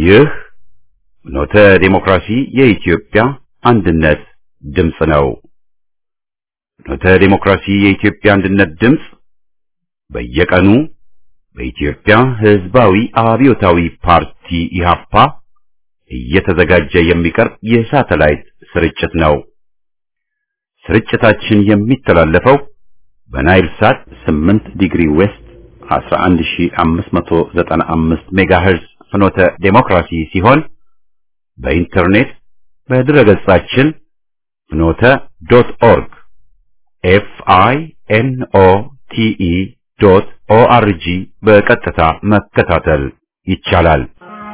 ይህ ኖተ ዴሞክራሲ የኢትዮጵያ አንድነት ድምፅ ነው። ኖተ ዴሞክራሲ የኢትዮጵያ አንድነት ድምፅ በየቀኑ በኢትዮጵያ ሕዝባዊ አብዮታዊ ፓርቲ ኢህአፓ እየተዘጋጀ የሚቀርብ የሳተላይት ስርጭት ነው። ስርጭታችን የሚተላለፈው በናይል ሳት 8 ዲግሪ ዌስት 11595 ሜጋሄርዝ ፍኖተ ዴሞክራሲ ሲሆን በኢንተርኔት በድረገጻችን ፍኖተ ዶት ኦርግ ኤፍ አይ ኤን ኦ ቲ ኢ ዶት ኦ አር ጂ በቀጥታ መከታተል ይቻላል።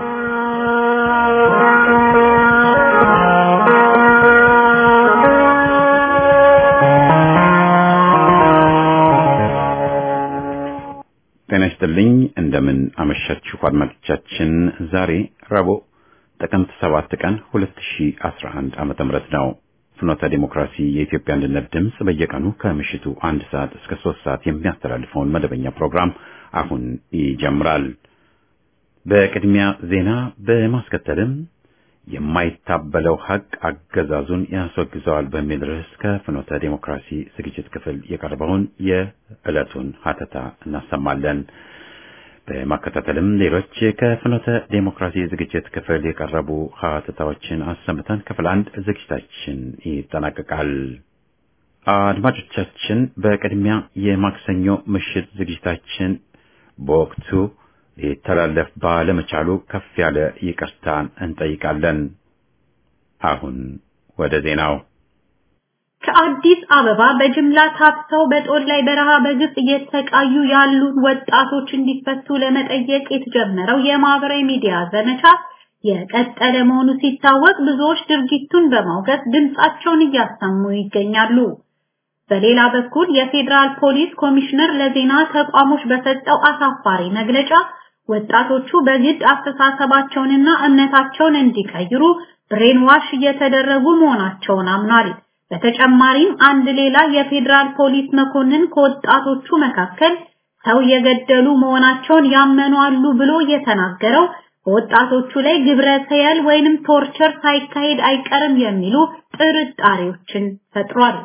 ጤና ይስጥልኝ። እንደምን አመሻችሁ አድማጮቻችን። ዛሬ ረቡዕ ጥቅምት 7 ቀን 2011 ዓመተ ምህረት ነው። ፍኖተ ዲሞክራሲ የኢትዮጵያ አንድነት ድምፅ በየቀኑ ከምሽቱ አንድ ሰዓት እስከ ሶስት ሰዓት የሚያስተላልፈውን መደበኛ ፕሮግራም አሁን ይጀምራል። በቅድሚያ ዜና በማስከተልም የማይታበለው ሀቅ አገዛዙን ያስወግዘዋል በሚል ርዕስ ከፍኖተ ዴሞክራሲ ዝግጅት ክፍል የቀረበውን የዕለቱን ሀተታ እናሰማለን። በማከታተልም ሌሎች ከፍኖተ ዴሞክራሲ ዝግጅት ክፍል የቀረቡ ሀተታዎችን አሰምተን ክፍል አንድ ዝግጅታችን ይጠናቀቃል። አድማጮቻችን፣ በቅድሚያ የማክሰኞ ምሽት ዝግጅታችን በወቅቱ ሊተላለፍ ባለመቻሉ ከፍ ያለ ይቅርታን እንጠይቃለን። አሁን ወደ ዜናው። ከአዲስ አበባ በጅምላ ታፍሰው በጦር ላይ በረሃ በግፍ እየተሰቃዩ ያሉ ወጣቶች እንዲፈቱ ለመጠየቅ የተጀመረው የማህበራዊ ሚዲያ ዘመቻ የቀጠለ መሆኑ ሲታወቅ ብዙዎች ድርጊቱን በማውገዝ ድምጻቸውን እያሰሙ ይገኛሉ። በሌላ በኩል የፌዴራል ፖሊስ ኮሚሽነር ለዜና ተቋሞች በሰጠው አሳፋሪ መግለጫ ወጣቶቹ በግድ አስተሳሰባቸውንና እምነታቸውን እንዲቀይሩ ብሬን ዋሽ እየተደረጉ መሆናቸውን አምኗል። በተጨማሪም አንድ ሌላ የፌዴራል ፖሊስ መኮንን ከወጣቶቹ መካከል ሰው የገደሉ መሆናቸውን ያመኑ አሉ ብሎ የተናገረው በወጣቶቹ ላይ ግብረ ሰየል ወይንም ቶርቸር ሳይካሄድ አይቀርም የሚሉ ጥርጣሬዎችን ፈጥሯል።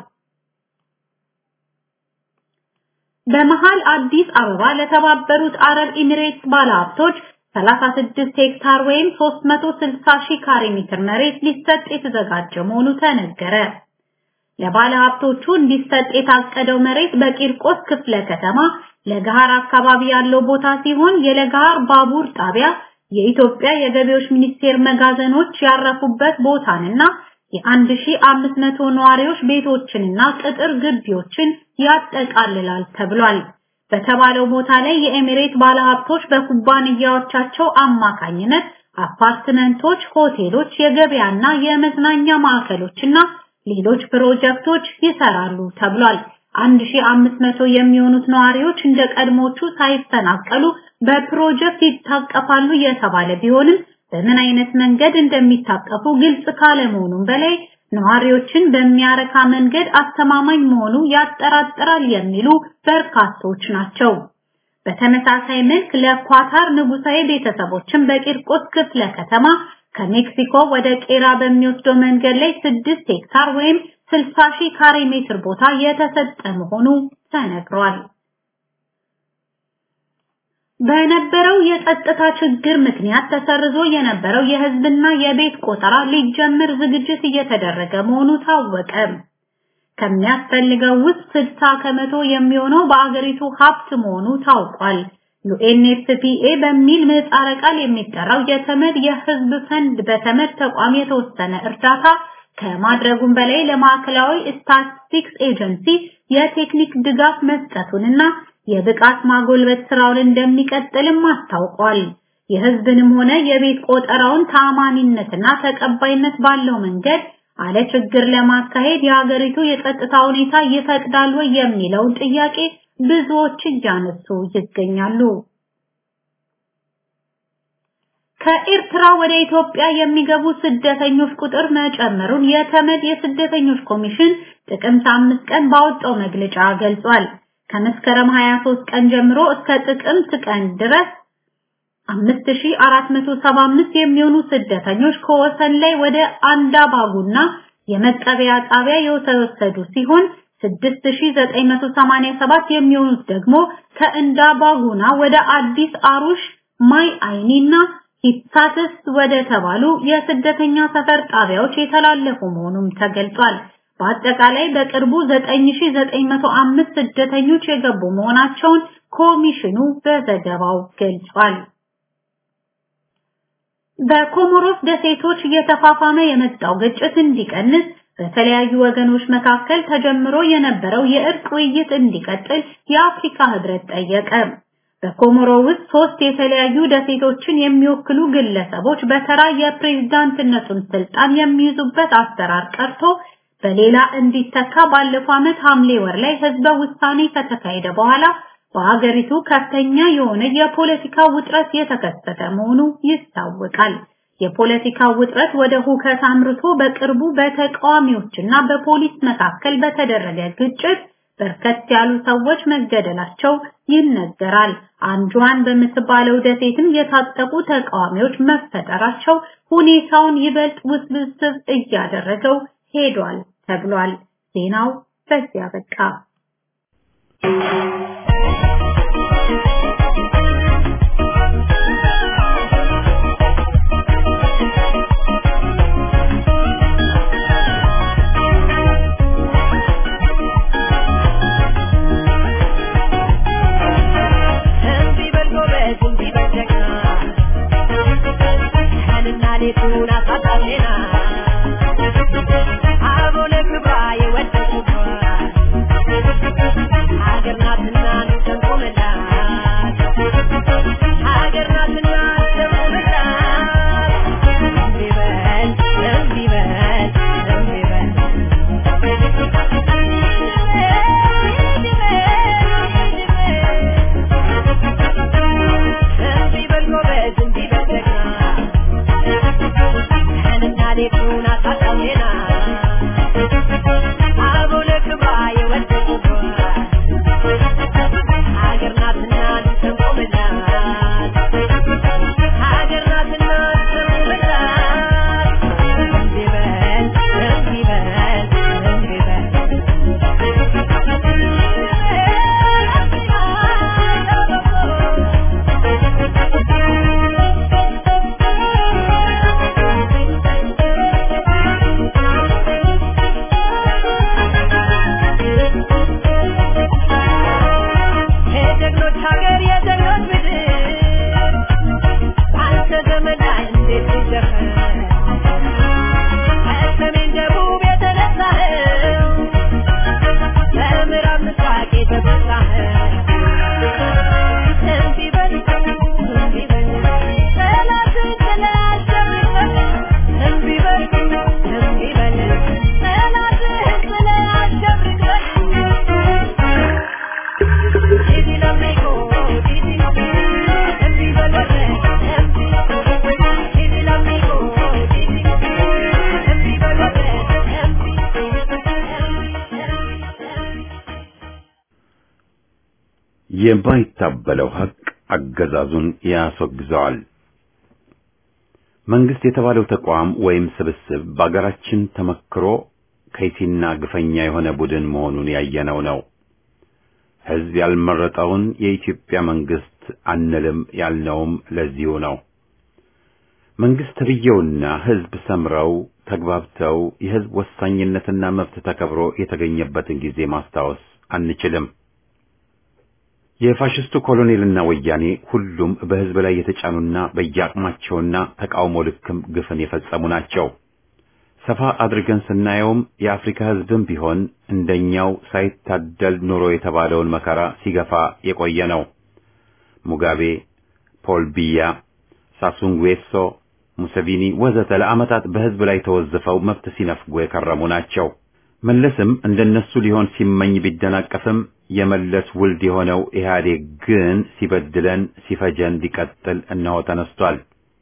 በመሃል አዲስ አበባ ለተባበሩት አረብ ኤሚሬትስ ባለሀብቶች 36 ሄክታር ወይም 360 ሺህ ካሬ ሜትር መሬት ሊሰጥ የተዘጋጀ መሆኑ ተነገረ። ለባለሀብቶቹ እንዲሰጥ የታቀደው መሬት በቂርቆስ ክፍለ ከተማ ለገሃር አካባቢ ያለው ቦታ ሲሆን የለገሃር ባቡር ጣቢያ፣ የኢትዮጵያ የገቢዎች ሚኒስቴር መጋዘኖች ያረፉበት ቦታንና የ1500 ነዋሪዎች ቤቶችንና ቅጥር ግቢዎችን ያጠቃልላል ተብሏል። በተባለው ቦታ ላይ የኤሚሬት ባለሀብቶች በኩባንያዎቻቸው አማካኝነት አፓርትመንቶች፣ ሆቴሎች፣ የገበያና የመዝናኛ ማዕከሎችና ሌሎች ፕሮጀክቶች ይሰራሉ ተብሏል። 1500 የሚሆኑት ነዋሪዎች እንደ ቀድሞቹ ሳይፈናቀሉ በፕሮጀክት ይታቀፋሉ የተባለ ቢሆንም በምን አይነት መንገድ እንደሚታቀፉ ግልጽ ካለመሆኑም በላይ ነዋሪዎችን በሚያረካ መንገድ አስተማማኝ መሆኑ ያጠራጥራል የሚሉ በርካቶች ናቸው። በተመሳሳይ መልክ ለኳታር ንጉሳዊ ቤተሰቦችን በቂርቆስ ክፍለ ከተማ ከሜክሲኮ ወደ ቄራ በሚወስደው መንገድ ላይ 6 ሄክታር ወይም 60 ሺህ ካሬ ሜትር ቦታ የተሰጠ መሆኑ ተነግሯል። በነበረው የጸጥታ ችግር ምክንያት ተሰርዞ የነበረው የህዝብና የቤት ቆጠራ ሊጀምር ዝግጅት እየተደረገ መሆኑ ታወቀ። ከሚያስፈልገው ውስጥ 60 ከመቶ የሚሆነው በአገሪቱ ሀብት መሆኑ ታውቋል። ዩኤንኤፍፒኤ በሚል ምህጻረ ቃል የሚጠራው የተመድ የህዝብ ፈንድ በተመድ ተቋም የተወሰነ እርዳታ ከማድረጉም በላይ ለማዕከላዊ ስታቲስቲክስ ኤጀንሲ የቴክኒክ ድጋፍ መስጠቱንና የብቃት ማጎልበት ስራውን እንደሚቀጥልም አስታውቋል። የህዝብንም ሆነ የቤት ቆጠራውን ተአማኒነትና ተቀባይነት ባለው መንገድ አለ ችግር ለማካሄድ የሀገሪቱ የጸጥታ ሁኔታ ይፈቅዳል ወይ የሚለውን ጥያቄ ብዙዎች እያነሱ ይገኛሉ። ከኤርትራ ወደ ኢትዮጵያ የሚገቡ ስደተኞች ቁጥር መጨመሩን የተመድ የስደተኞች ኮሚሽን ጥቅምት አምስት ቀን ባወጣው መግለጫ ገልጿል። ከመስከረም 23 ቀን ጀምሮ እስከ ጥቅምት ቀን ድረስ 5475 የሚሆኑ ስደተኞች ከወሰን ላይ ወደ አንዳባጉና የመቀበያ ጣቢያ የተወሰዱ ሲሆን 6987 የሚሆኑት ደግሞ ከእንዳባጉና ወደ አዲስ አሩሽ ማይ አይኒና ሂሳትስ ወደ ተባሉ የስደተኛ ሰፈር ጣቢያዎች የተላለፉ መሆኑም ተገልጿል። በአጠቃላይ በቅርቡ 9905 ስደተኞች የገቡ መሆናቸውን ኮሚሽኑ በዘገባው ገልጿል። በኮሞሮስ ደሴቶች እየተፋፋመ የመጣው ግጭት እንዲቀንስ በተለያዩ ወገኖች መካከል ተጀምሮ የነበረው የእርቅ ውይይት እንዲቀጥል የአፍሪካ ህብረት ጠየቀ። በኮሞሮ ውስጥ ሶስት የተለያዩ ደሴቶችን የሚወክሉ ግለሰቦች በተራ የፕሬዝዳንትነቱን ስልጣን የሚይዙበት አሰራር ቀርቶ በሌላ እንዲተካ ባለፈው ዓመት ሐምሌ ወር ላይ ህዝበ ውሳኔ ከተካሄደ በኋላ በሀገሪቱ ከፍተኛ የሆነ የፖለቲካ ውጥረት የተከሰተ መሆኑ ይታወቃል። የፖለቲካ ውጥረት ወደ ሁከት አምርቶ በቅርቡ በተቃዋሚዎችና በፖሊስ መካከል በተደረገ ግጭት በርከት ያሉ ሰዎች መገደላቸው ይነገራል። አንጇን በምትባለው ደሴትም የታጠቁ ተቃዋሚዎች መፈጠራቸው ሁኔታውን ይበልጥ ውስብስብ እያደረገው ሄዷል ተብሏል። ዜናው በዚያ በቃ። የማይታበለው ሀቅ አገዛዙን ያስወግዘዋል። መንግስት የተባለው ተቋም ወይም ስብስብ በአገራችን ተመክሮ ከይሲና ግፈኛ የሆነ ቡድን መሆኑን ያየነው ነው። ህዝብ ያልመረጠውን የኢትዮጵያ መንግስት አንልም ያልነውም ለዚሁ ነው። መንግስት ተብዬውና ህዝብ ሰምረው ተግባብተው የህዝብ ወሳኝነትና መብት ተከብሮ የተገኘበትን ጊዜ ማስታወስ አንችልም። የፋሽስቱ ኮሎኔልና ወያኔ ሁሉም በህዝብ ላይ የተጫኑና በየአቅማቸውና ተቃውሞ ልክም ግፍን የፈጸሙ ናቸው። ሰፋ አድርገን ስናየውም የአፍሪካ ህዝብም ቢሆን እንደኛው ሳይታደል ኑሮ የተባለውን መከራ ሲገፋ የቆየ ነው። ሙጋቤ፣ ፖል ቢያ፣ ሳሱንጉዌሶ፣ ሙሰቪኒ ወዘተ ለዓመታት በህዝብ ላይ ተወዝፈው መብት ሲነፍጉ የከረሙ ናቸው። መለስም እንደነሱ ሊሆን ሲመኝ ቢደናቀፍም የመለስ ውልድ የሆነው ኢህአዴግ ግን ሲበድለን ሲፈጀን ሊቀጥል እነሆ ተነስቷል።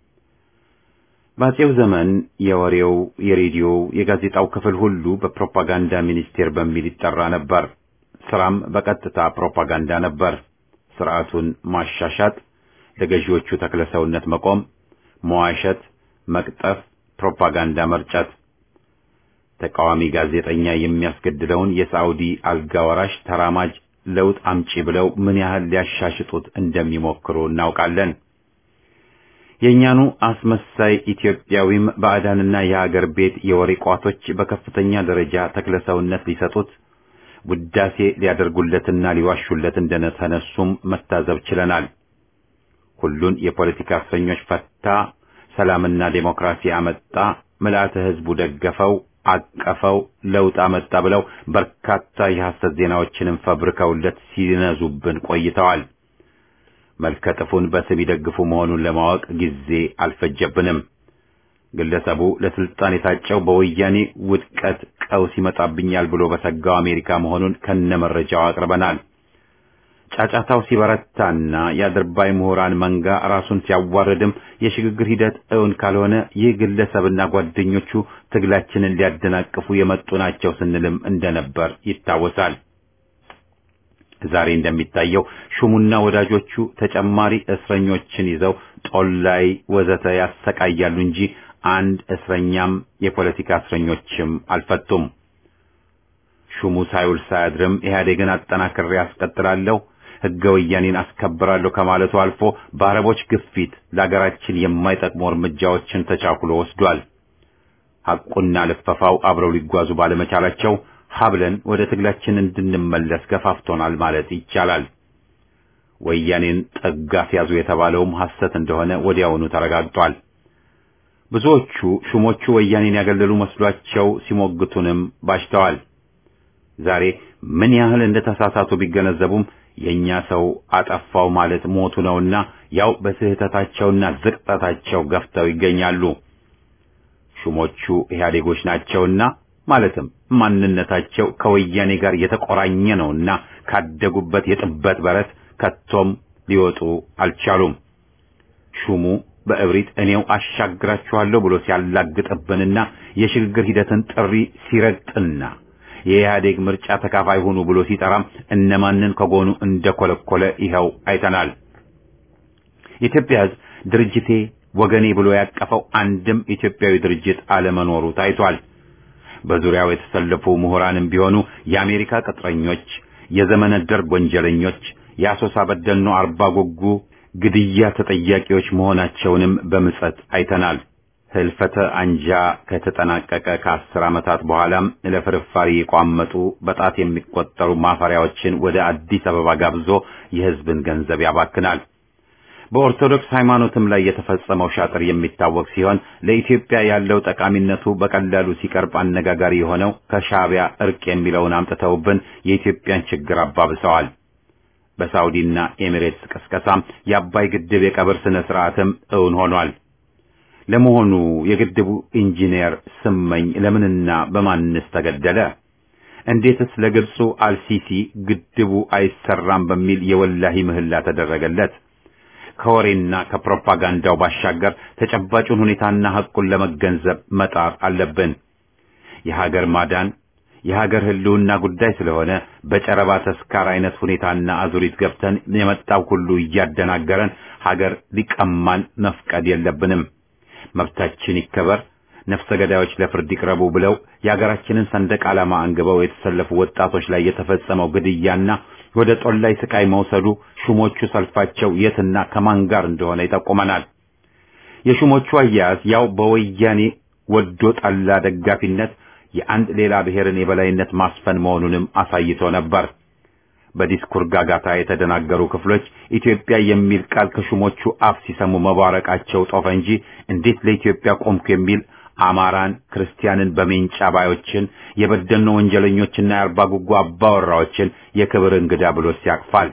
በአፄው ዘመን የወሬው፣ የሬዲዮው፣ የጋዜጣው ክፍል ሁሉ በፕሮፓጋንዳ ሚኒስቴር በሚል ይጠራ ነበር። ስራም በቀጥታ ፕሮፓጋንዳ ነበር። ስርዓቱን ማሻሻጥ፣ ለገዢዎቹ ተክለሰውነት መቆም፣ መዋሸት፣ መቅጠፍ፣ ፕሮፓጋንዳ መርጨት፣ ተቃዋሚ ጋዜጠኛ የሚያስገድለውን የሳዑዲ አልጋ ወራሽ ተራማጅ ለውጥ አምጪ ብለው ምን ያህል ሊያሻሽጡት እንደሚሞክሩ እናውቃለን። የእኛኑ አስመሳይ ኢትዮጵያዊም ባዕዳንና የሀገር ቤት የወሬ ቋቶች በከፍተኛ ደረጃ ተክለሰውነት ሊሰጡት ውዳሴ ሊያደርጉለትና ሊዋሹለት እንደተነሱም መታዘብ ችለናል። ሁሉን የፖለቲካ እስረኞች ፈታ፣ ሰላምና ዴሞክራሲ አመጣ፣ ምልአተ ሕዝቡ ደገፈው፣ አቀፈው፣ ለውጥ አመጣ ብለው በርካታ የሐሰት ዜናዎችንም ፈብርከውለት ሲነዙብን ቆይተዋል። መልከጥፉን በስም ይደግፉ መሆኑን ለማወቅ ጊዜ አልፈጀብንም። ግለሰቡ ለስልጣን የታጨው በወያኔ ውድቀት ቀውስ ይመጣብኛል ብሎ በሰጋው አሜሪካ መሆኑን ከነመረጃው አቅርበናል። ጫጫታው ሲበረታና የአድርባይ ምሁራን መንጋ ራሱን ሲያዋርድም የሽግግር ሂደት እውን ካልሆነ ይህ ግለሰብና ጓደኞቹ ትግላችንን ሊያደናቅፉ የመጡ ናቸው ስንልም እንደነበር ይታወሳል። ዛሬ እንደሚታየው ሹሙና ወዳጆቹ ተጨማሪ እስረኞችን ይዘው ጦላይ ወዘተ ያሰቃያሉ እንጂ አንድ እስረኛም የፖለቲካ እስረኞችም አልፈቱም። ሹሙ ሳይውል ሳያድርም ኢህአዴግን አጠናክሬ አስቀጥላለሁ፣ ሕገ ወያኔን አስከብራለሁ ከማለቱ አልፎ በአረቦች ግፊት ለአገራችን የማይጠቅሙ እርምጃዎችን ተቻኩሎ ወስዷል። ሐቁና ልፈፋው አብረው ሊጓዙ ባለመቻላቸው ሀብለን ወደ ትግላችን እንድንመለስ ገፋፍቶናል ማለት ይቻላል። ወያኔን ጠጋፍ ያዙ የተባለውም ሐሰት እንደሆነ ወዲያውኑ ተረጋግጧል። ብዙዎቹ ሹሞቹ ወያኔን ያገለሉ መስሏቸው ሲሞግቱንም ባሽተዋል። ዛሬ ምን ያህል እንደተሳሳቱ ቢገነዘቡም የኛ ሰው አጠፋው ማለት ሞቱ ነውና ያው በስህተታቸውና ዝቅጠታቸው ገፍተው ይገኛሉ። ሹሞቹ ኢህአዴጎች ናቸውና ማለትም ማንነታቸው ከወያኔ ጋር የተቆራኘ ነውና ካደጉበት የጥበት በረት ከቶም ሊወጡ አልቻሉም። ሹሙ በእብሪት እኔው አሻግራችኋለሁ ብሎ ሲያላግጥብንና የሽግግር ሂደትን ጥሪ ሲረግጥና የኢህአዴግ ምርጫ ተካፋይ ሁኑ ብሎ ሲጠራም እነማንን ከጎኑ እንደኮለኮለ ይኸው አይተናል። የኢትዮጵያ ሕዝብ ድርጅቴ ወገኔ ብሎ ያቀፈው አንድም ኢትዮጵያዊ ድርጅት አለመኖሩ ታይቷል። በዙሪያው የተሰለፉ ምሁራንም ቢሆኑ የአሜሪካ ቅጥረኞች፣ የዘመነ ደርግ ወንጀለኞች፣ የአሶሳ በደኖ አርባ ጉጉ ግድያ ተጠያቂዎች መሆናቸውንም በምጸት አይተናል። ህልፈተ አንጃ ከተጠናቀቀ ከአስር ዓመታት በኋላም ለፍርፋሪ የቋመጡ በጣት የሚቆጠሩ ማፈሪያዎችን ወደ አዲስ አበባ ጋብዞ የህዝብን ገንዘብ ያባክናል። በኦርቶዶክስ ሃይማኖትም ላይ የተፈጸመው ሻጥር የሚታወቅ ሲሆን ለኢትዮጵያ ያለው ጠቃሚነቱ በቀላሉ ሲቀርብ አነጋጋሪ የሆነው ከሻዕቢያ እርቅ የሚለውን አምጥተውብን የኢትዮጵያን ችግር አባብሰዋል። በሳውዲና ኤሚሬትስ ቅስቀሳም የአባይ ግድብ የቀብር ስነ ስርዓትም እውን ሆኗል። ለመሆኑ የግድቡ ኢንጂነር ስመኝ ለምንና በማንስ ተገደለ? እንዴትስ ለግብፁ አልሲሲ ግድቡ አይሰራም በሚል የወላሂ ምህላ ተደረገለት? ከወሬና ከፕሮፓጋንዳው ባሻገር ተጨባጩን ሁኔታና ሐቁን ለመገንዘብ መጣር አለብን። የሀገር ማዳን የሀገር ህልውና ጉዳይ ስለሆነ በጨረባ ተስካር አይነት ሁኔታና አዙሪት ገብተን የመጣው ሁሉ እያደናገረን ሀገር ሊቀማን መፍቀድ የለብንም። መብታችን ይከበር፣ ነፍሰ ገዳዮች ለፍርድ ይቅረቡ ብለው የሀገራችንን ሰንደቅ ዓላማ አንግበው የተሰለፉ ወጣቶች ላይ የተፈጸመው ግድያና ወደ ጦላይ ስቃይ መውሰዱ ሹሞቹ ሰልፋቸው የትና ከማን ጋር እንደሆነ ይጠቁመናል። የሹሞቹ አያያዝ ያው በወያኔ ወዶ ጠላ ደጋፊነት የአንድ ሌላ ብሔርን የበላይነት ማስፈን መሆኑንም አሳይቶ ነበር። በዲስኩር ጋጋታ የተደናገሩ ክፍሎች ኢትዮጵያ የሚል ቃል ከሹሞቹ አፍ ሲሰሙ መባረቃቸው ጦፈ እንጂ እንዴት ለኢትዮጵያ ቆምኩ የሚል አማራን፣ ክርስቲያንን በሜንጫ ባዮችን የበደልኖ ወንጀለኞችና የአርባ ጉጉ አባወራዎችን የክብር እንግዳ ብሎ ሲያቅፋል።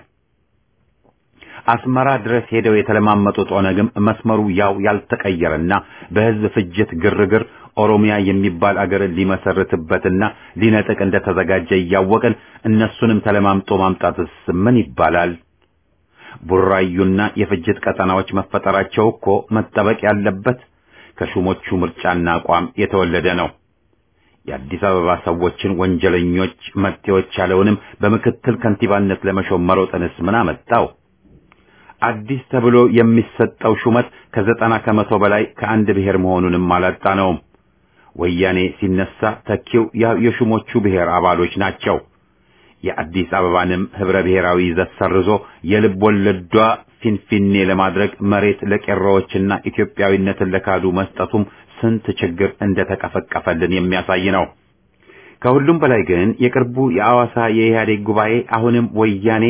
አስመራ ድረስ ሄደው የተለማመጡት ኦነግም መስመሩ ያው ያልተቀየረና በሕዝብ ፍጅት ግርግር ኦሮሚያ የሚባል አገርን ሊመሰርትበትና ሊነጥቅ እንደተዘጋጀ እያወቅን እነሱንም ተለማምጦ ማምጣትስ ምን ይባላል? ቡራዩና የፍጅት ቀጠናዎች መፈጠራቸው እኮ መጠበቅ ያለበት ከሹሞቹ ምርጫና አቋም የተወለደ ነው። የአዲስ አበባ ሰዎችን ወንጀለኞች መጤዎች ያለውንም በምክትል ከንቲባነት ለመሾም መሮጥንስ ምን አመጣው? አዲስ ተብሎ የሚሰጠው ሹመት ከዘጠና ከመቶ በላይ ከአንድ ብሔር መሆኑንም አላጣነውም። ወያኔ ሲነሳ ተኪው ያው የሹሞቹ ብሔር አባሎች ናቸው። የአዲስ አበባንም ህብረ ብሔራዊ ይዘት ሰርዞ የልብ ወለዷ ፊንፊኔ ለማድረግ መሬት ለቄሮዎችና ኢትዮጵያዊነትን ለካዱ መስጠቱም ስንት ችግር እንደተቀፈቀፈልን የሚያሳይ ነው። ከሁሉም በላይ ግን የቅርቡ የአዋሳ የኢህአዴግ ጉባኤ አሁንም ወያኔ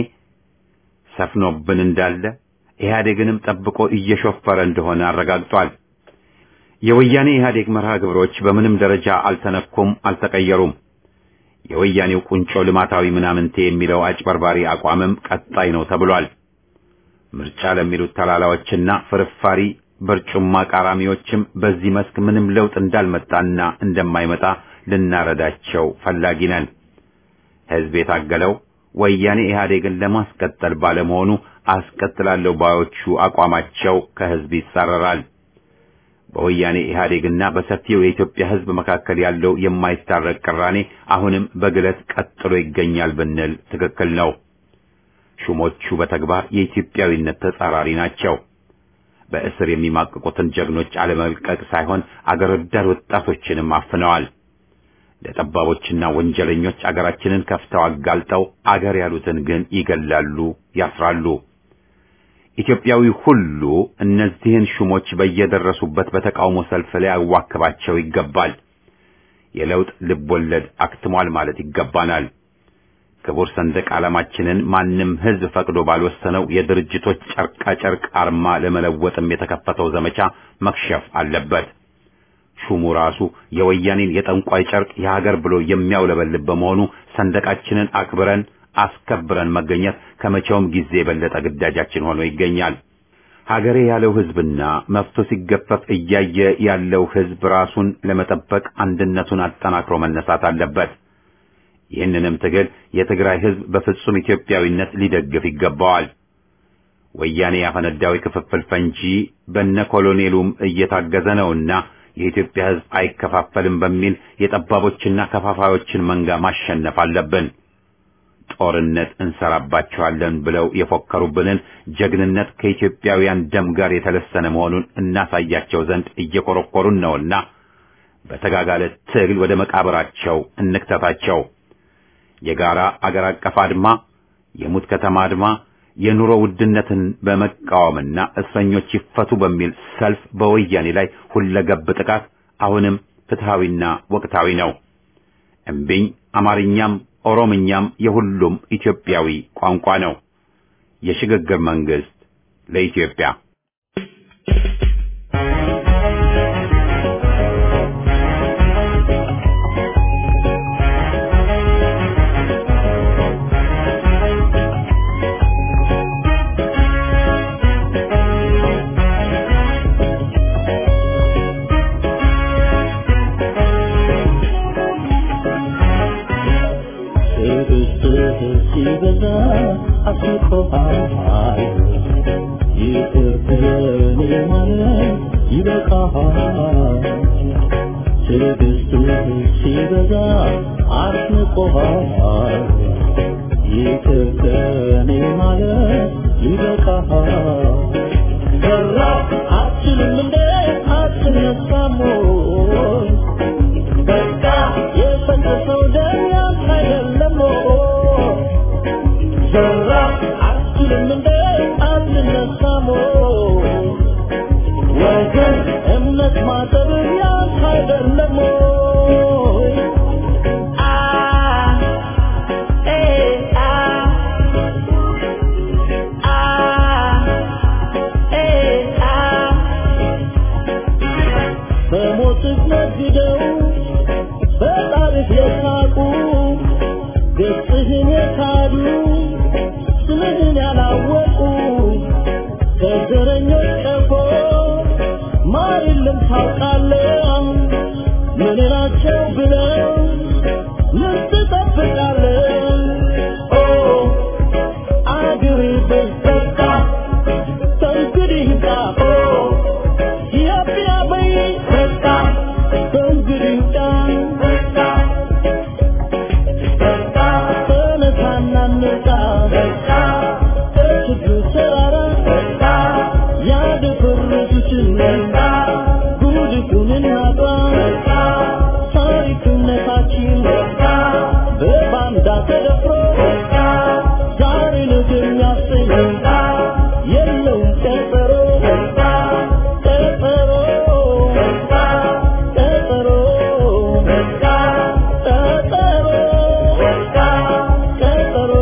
ሰፍኖብን እንዳለ ኢህአዴግንም ጠብቆ እየሾፈረ እንደሆነ አረጋግጧል። የወያኔ ኢህአዴግ መርሃ ግብሮች በምንም ደረጃ አልተነኩም፣ አልተቀየሩም። የወያኔው ቁንጮ ልማታዊ ምናምንቴ የሚለው አጭበርባሪ አቋምም ቀጣይ ነው ተብሏል። ምርጫ ለሚሉት ተላላዎችና ፍርፋሪ በርጩማ ቃራሚዎችም በዚህ መስክ ምንም ለውጥ እንዳልመጣና እንደማይመጣ ልናረዳቸው ፈላጊ ነን። ህዝብ የታገለው ወያኔ ኢህአዴግን ለማስቀጠል ባለመሆኑ አስቀጥላለሁ ባዮቹ አቋማቸው ከህዝብ ይጻረራል። በወያኔ ኢህአዴግና በሰፊው የኢትዮጵያ ህዝብ መካከል ያለው የማይታረቅ ቅራኔ አሁንም በግለት ቀጥሎ ይገኛል ብንል ትክክል ነው። ሹሞቹ በተግባር የኢትዮጵያዊነት ተጻራሪ ናቸው። በእስር የሚማቅቁትን ጀግኖች አለመልቀቅ ሳይሆን አገር ወዳድ ወጣቶችንም አፍነዋል። ለጠባቦችና ወንጀለኞች አገራችንን ከፍተው አጋልጠው አገር ያሉትን ግን ይገላሉ፣ ያስራሉ። ኢትዮጵያዊ ሁሉ እነዚህን ሹሞች በየደረሱበት በተቃውሞ ሰልፍ ላይ ያዋክባቸው ይገባል። የለውጥ ልቦለድ አክትሟል ማለት ይገባናል። ክቡር ሰንደቅ ዓላማችንን ማንም ህዝብ ፈቅዶ ባልወሰነው የድርጅቶች ጨርቃ ጨርቅ አርማ ለመለወጥም የተከፈተው ዘመቻ መክሸፍ አለበት። ሹሙ ራሱ የወያኔን የጠንቋይ ጨርቅ የሀገር ብሎ የሚያውለበልብ በመሆኑ ሰንደቃችንን አክብረን አስከብረን መገኘት ከመቼውም ጊዜ የበለጠ ግዳጃችን ሆኖ ይገኛል። ሀገሬ ያለው ህዝብና መብቶ ሲገፈፍ እያየ ያለው ህዝብ ራሱን ለመጠበቅ አንድነቱን አጠናክሮ መነሳት አለበት። ይህንንም ትግል የትግራይ ህዝብ በፍጹም ኢትዮጵያዊነት ሊደግፍ ይገባዋል። ወያኔ ያፈነዳው ክፍፍል ፈንጂ በነ ኮሎኔሉም እየታገዘ ነውና የኢትዮጵያ ህዝብ አይከፋፈልም በሚል የጠባቦችና ከፋፋዮችን መንጋ ማሸነፍ አለብን። ጦርነት እንሰራባቸዋለን ብለው የፎከሩብንን ጀግንነት ከኢትዮጵያውያን ደም ጋር የተለሰነ መሆኑን እናሳያቸው ዘንድ እየኮረኮሩን ነውና በተጋጋለ ትግል ወደ መቃብራቸው እንክተታቸው። የጋራ አገር አቀፍ አድማ፣ የሙት ከተማ አድማ፣ የኑሮ ውድነትን በመቃወምና እስረኞች ይፈቱ በሚል ሰልፍ በወያኔ ላይ ሁለገብ ጥቃት አሁንም ፍትሃዊና ወቅታዊ ነው። እምቢኝ አማርኛም ኦሮምኛም የሁሉም ኢትዮጵያዊ ቋንቋ ነው። የሽግግር መንግስት ለኢትዮጵያ ሲበዛ አስቆሃል ይቅር በኔ ማለት ይበቃሃል ትዕግስትህ ሲበዛ አስንቆሃል ይቅር በኔ ማለት ይበቃሃል ሰራ አትችልም እንደ አትነሳም ወይ በቃ የፈሰሰው ደም ያንተ አይደለም ወይ ዘራ አትችልም እንደ አትነሳም ወይ ወገን እምነት ማጠብ ያንተ አይደለም ወይ አ ኤ አ አ ኤ አ በሞትህ ነግደው በጣሪፍ የሳቁ ገጽህን የካዱ ስምህን ያላወቁ ከዘረኞች ቀፎ ማር የለም ታውቃለህ ምን ናቸው ብለው ምን ትጠብቃለህ ኦ አገሬ በዘጋ ከእንግዲህ ጋ ኦ ኢትዮጵያ በይ በቃ ከእንግዲህ ጋ በቃ በቃ ተነሳና እንውጣ በቃ ከችግሩ ተራራ በቃ ያደፈረሱትን ጉድፉን እናጥራ ታሪክነታችን በባንዳ ተደፍሮ ዛሬ ነገ የሚያሰኝ የለውም ቀጠሮ ቀጠሮ ቀጠሮ ቀጠሮ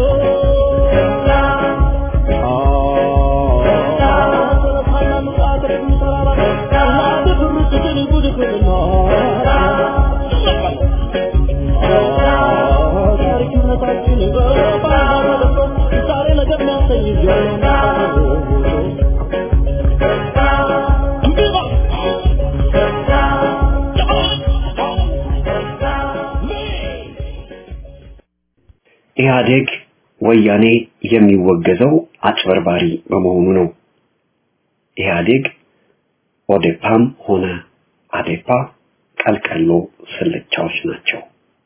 ኢህአዴግ ወያኔ የሚወገዘው አጭበርባሪ በመሆኑ ነው። ኢህአዴግ ኦዴፓም ሆነ አዴፓ ቀልቀሎ ስልቻዎች ናቸው።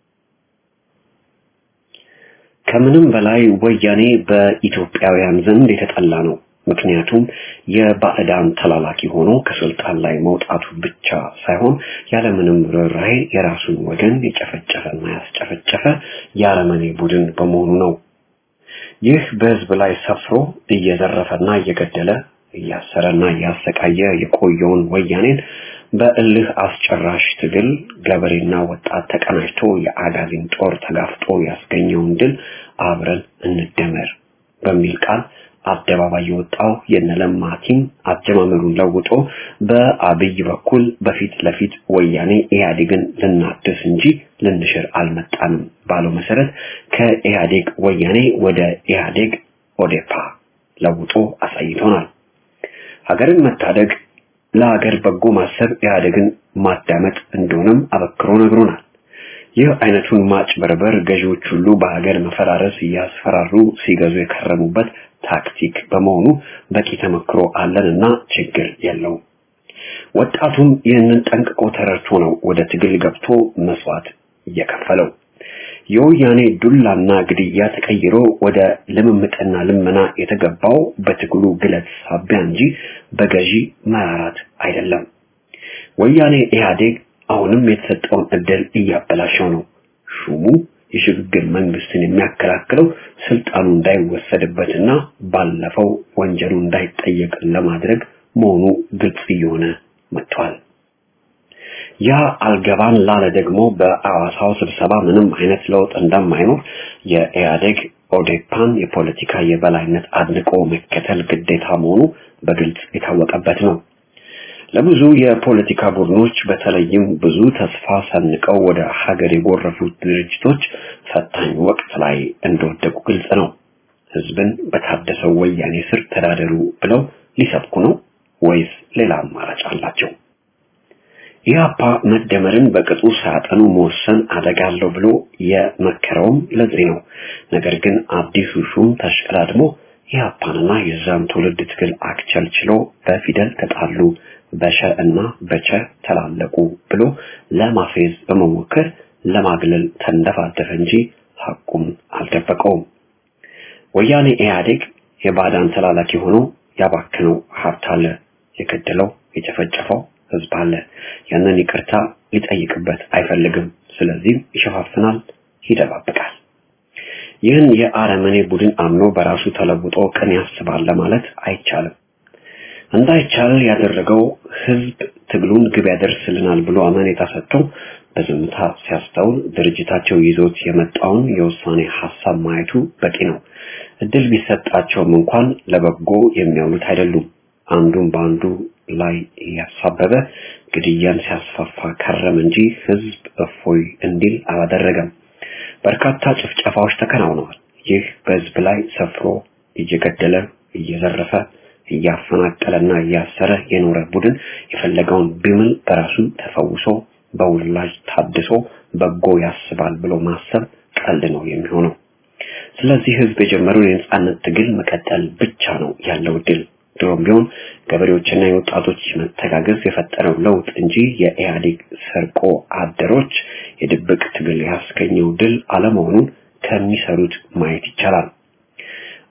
ከምንም በላይ ወያኔ በኢትዮጵያውያን ዘንድ የተጠላ ነው። ምክንያቱም የባዕዳን ተላላኪ ሆኖ ከስልጣን ላይ መውጣቱ ብቻ ሳይሆን ያለምንም ርኅራኄ የራሱን ወገን የጨፈጨፈና ያስጨፈጨፈ የአረመኔ ቡድን በመሆኑ ነው። ይህ በህዝብ ላይ ሰፍሮ እየዘረፈና እየገደለ እያሰረና እያሰቃየ የቆየውን ወያኔን በእልህ አስጨራሽ ትግል ገበሬና ወጣት ተቀናጅቶ የአጋዚን ጦር ተጋፍጦ ያስገኘውን ድል አብረን እንደመር በሚል ቃል አደባባይ የወጣው የነለማ ቲም አጀማመሩን ለውጦ በአብይ በኩል በፊት ለፊት ወያኔ ኢህአዴግን ልናድስ እንጂ ልንሽር አልመጣንም ባለው መሰረት ከኢህአዴግ ወያኔ ወደ ኢህአዴግ ኦዴፓ ለውጦ አሳይቶናል። ሀገርን መታደግ ለሀገር በጎ ማሰብ ኢህአዴግን ማዳመጥ እንደሆነም አበክሮ ነግሮናል። ይህ አይነቱን ማጭበርበር ገዢዎች ሁሉ በሀገር መፈራረስ እያስፈራሩ ሲገዙ የከረሙበት ታክቲክ በመሆኑ በቂ ተመክሮ አለንና ችግር የለውም። ወጣቱም ይህንን ጠንቅቆ ተረድቶ ነው ወደ ትግል ገብቶ መስዋዕት እየከፈለው። የወያኔ ዱላና ግድያ ተቀይሮ ወደ ልምምጥና ልመና የተገባው በትግሉ ግለት ሳቢያ እንጂ በገዢ መራራት አይደለም። ወያኔ ኢህአዴግ አሁንም የተሰጠውን እድል እያበላሸው ነው። ሹሙ የሽግግር መንግስትን የሚያከላክለው ስልጣኑ እንዳይወሰድበትና ባለፈው ወንጀሉ እንዳይጠየቅ ለማድረግ መሆኑ ግልጽ እየሆነ መጥቷል። ያ አልገባን ላለ ደግሞ በአዋሳው ስብሰባ ምንም አይነት ለውጥ እንደማይኖር የኢህአዴግ ኦዴፓን የፖለቲካ የበላይነት አድንቆ መከተል ግዴታ መሆኑ በግልጽ የታወቀበት ነው። ለብዙ የፖለቲካ ቡድኖች በተለይም ብዙ ተስፋ ሰንቀው ወደ ሀገር የጎረፉት ድርጅቶች ፈታኝ ወቅት ላይ እንደወደቁ ግልጽ ነው። ህዝብን በታደሰው ወያኔ ስር ተዳደሩ ብለው ሊሰብኩ ነው ወይስ ሌላ አማራጭ አላቸው? ኢህአፓ መደመርን በቅጡ ሳያጠኑ መወሰን አደጋ አለው ብሎ የመከረውም ለዚህ ነው። ነገር ግን አዲሱ ሹም ተሽቀዳድሞ ኢህአፓንና የዛን ትውልድ ትግል አክቸልችሎ በፊደል ተጣሉ፣ በሸ እና በቸ ተላለቁ ብሎ ለማፌዝ በመሞከር ለማግለል ተንደፋደፈ እንጂ ሐቁን አልደበቀውም። ወያኔ ኢህአዴግ የባዳን ተላላኪ ሆኖ ያባከነው ሀብት አለ፣ የገደለው የጨፈጨፈው ህዝብ አለ። ያንን ይቅርታ ሊጠይቅበት አይፈልግም። ስለዚህም ይሸፋፍናል፣ ይደባብቃል። ይህን የአረመኔ ቡድን አምኖ በራሱ ተለውጦ ቅን ያስባል ለማለት አይቻልም። እንዳይቻል ያደረገው ህዝብ ትግሉን ግብ ያደርስልናል ብሎ አመኔታ ሰጥቶ በዝምታ ሲያስተውል ድርጅታቸው ይዞት የመጣውን የውሳኔ ሀሳብ ማየቱ በቂ ነው። እድል ቢሰጣቸውም እንኳን ለበጎ የሚያውሉት አይደሉም። አንዱን በአንዱ ላይ እያሳበበ ግድያን ሲያስፋፋ ከረም እንጂ ህዝብ እፎይ እንዲል አላደረገም። በርካታ ጭፍጨፋዎች ተከናውነዋል። ይህ በህዝብ ላይ ሰፍሮ እየገደለ እየዘረፈ እያፈናቀለና እያሰረ የኖረ ቡድን የፈለገውን ቢምል በራሱ ተፈውሶ በውላጅ ታድሶ በጎ ያስባል ብሎ ማሰብ ቀልድ ነው የሚሆነው። ስለዚህ ህዝብ የጀመረውን የነጻነት ትግል መቀጠል ብቻ ነው ያለው ድል። ድሮም ቢሆን ገበሬዎችና የወጣቶች መተጋገዝ የፈጠረው ለውጥ እንጂ የኢህአዴግ ሰርቆ አደሮች የድብቅ ትግል ያስገኘው ድል አለመሆኑን ከሚሰሩት ማየት ይቻላል።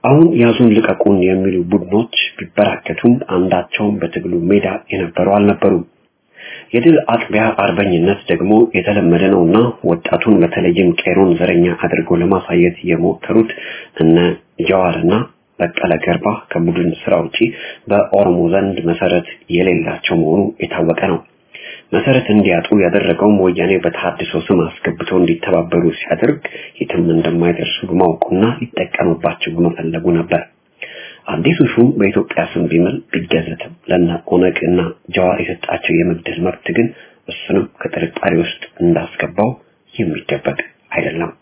አሁን ያዙን ልቀቁን የሚሉ ቡድኖች ቢበራከቱም አንዳቸውም በትግሉ ሜዳ የነበሩ አልነበሩም። የድል አጥቢያ አርበኝነት ደግሞ የተለመደ ነውና ወጣቱን በተለይም ቄሮን ዘረኛ አድርገው ለማሳየት የሞከሩት እነ ጀዋርና በቀለ ገርባ ከቡድን ስራ ውጪ በኦሮሞ ዘንድ መሰረት የሌላቸው መሆኑ የታወቀ ነው። መሰረት እንዲያጡ ያደረገውም ወያኔ በተሐድሶ ስም አስገብተው እንዲተባበሩ ሲያደርግ የትም እንደማይደርሱ በማወቁና ሊጠቀምባቸው በመፈለጉ ነበር። አዲሱ ሹም በኢትዮጵያ ስም ቢምል ቢገዘትም ለነ ኦነግ እና ጀዋር የሰጣቸው የመግደል መብት ግን እሱንም ከጥርጣሬ ውስጥ እንዳስገባው የሚደበቅ አይደለም።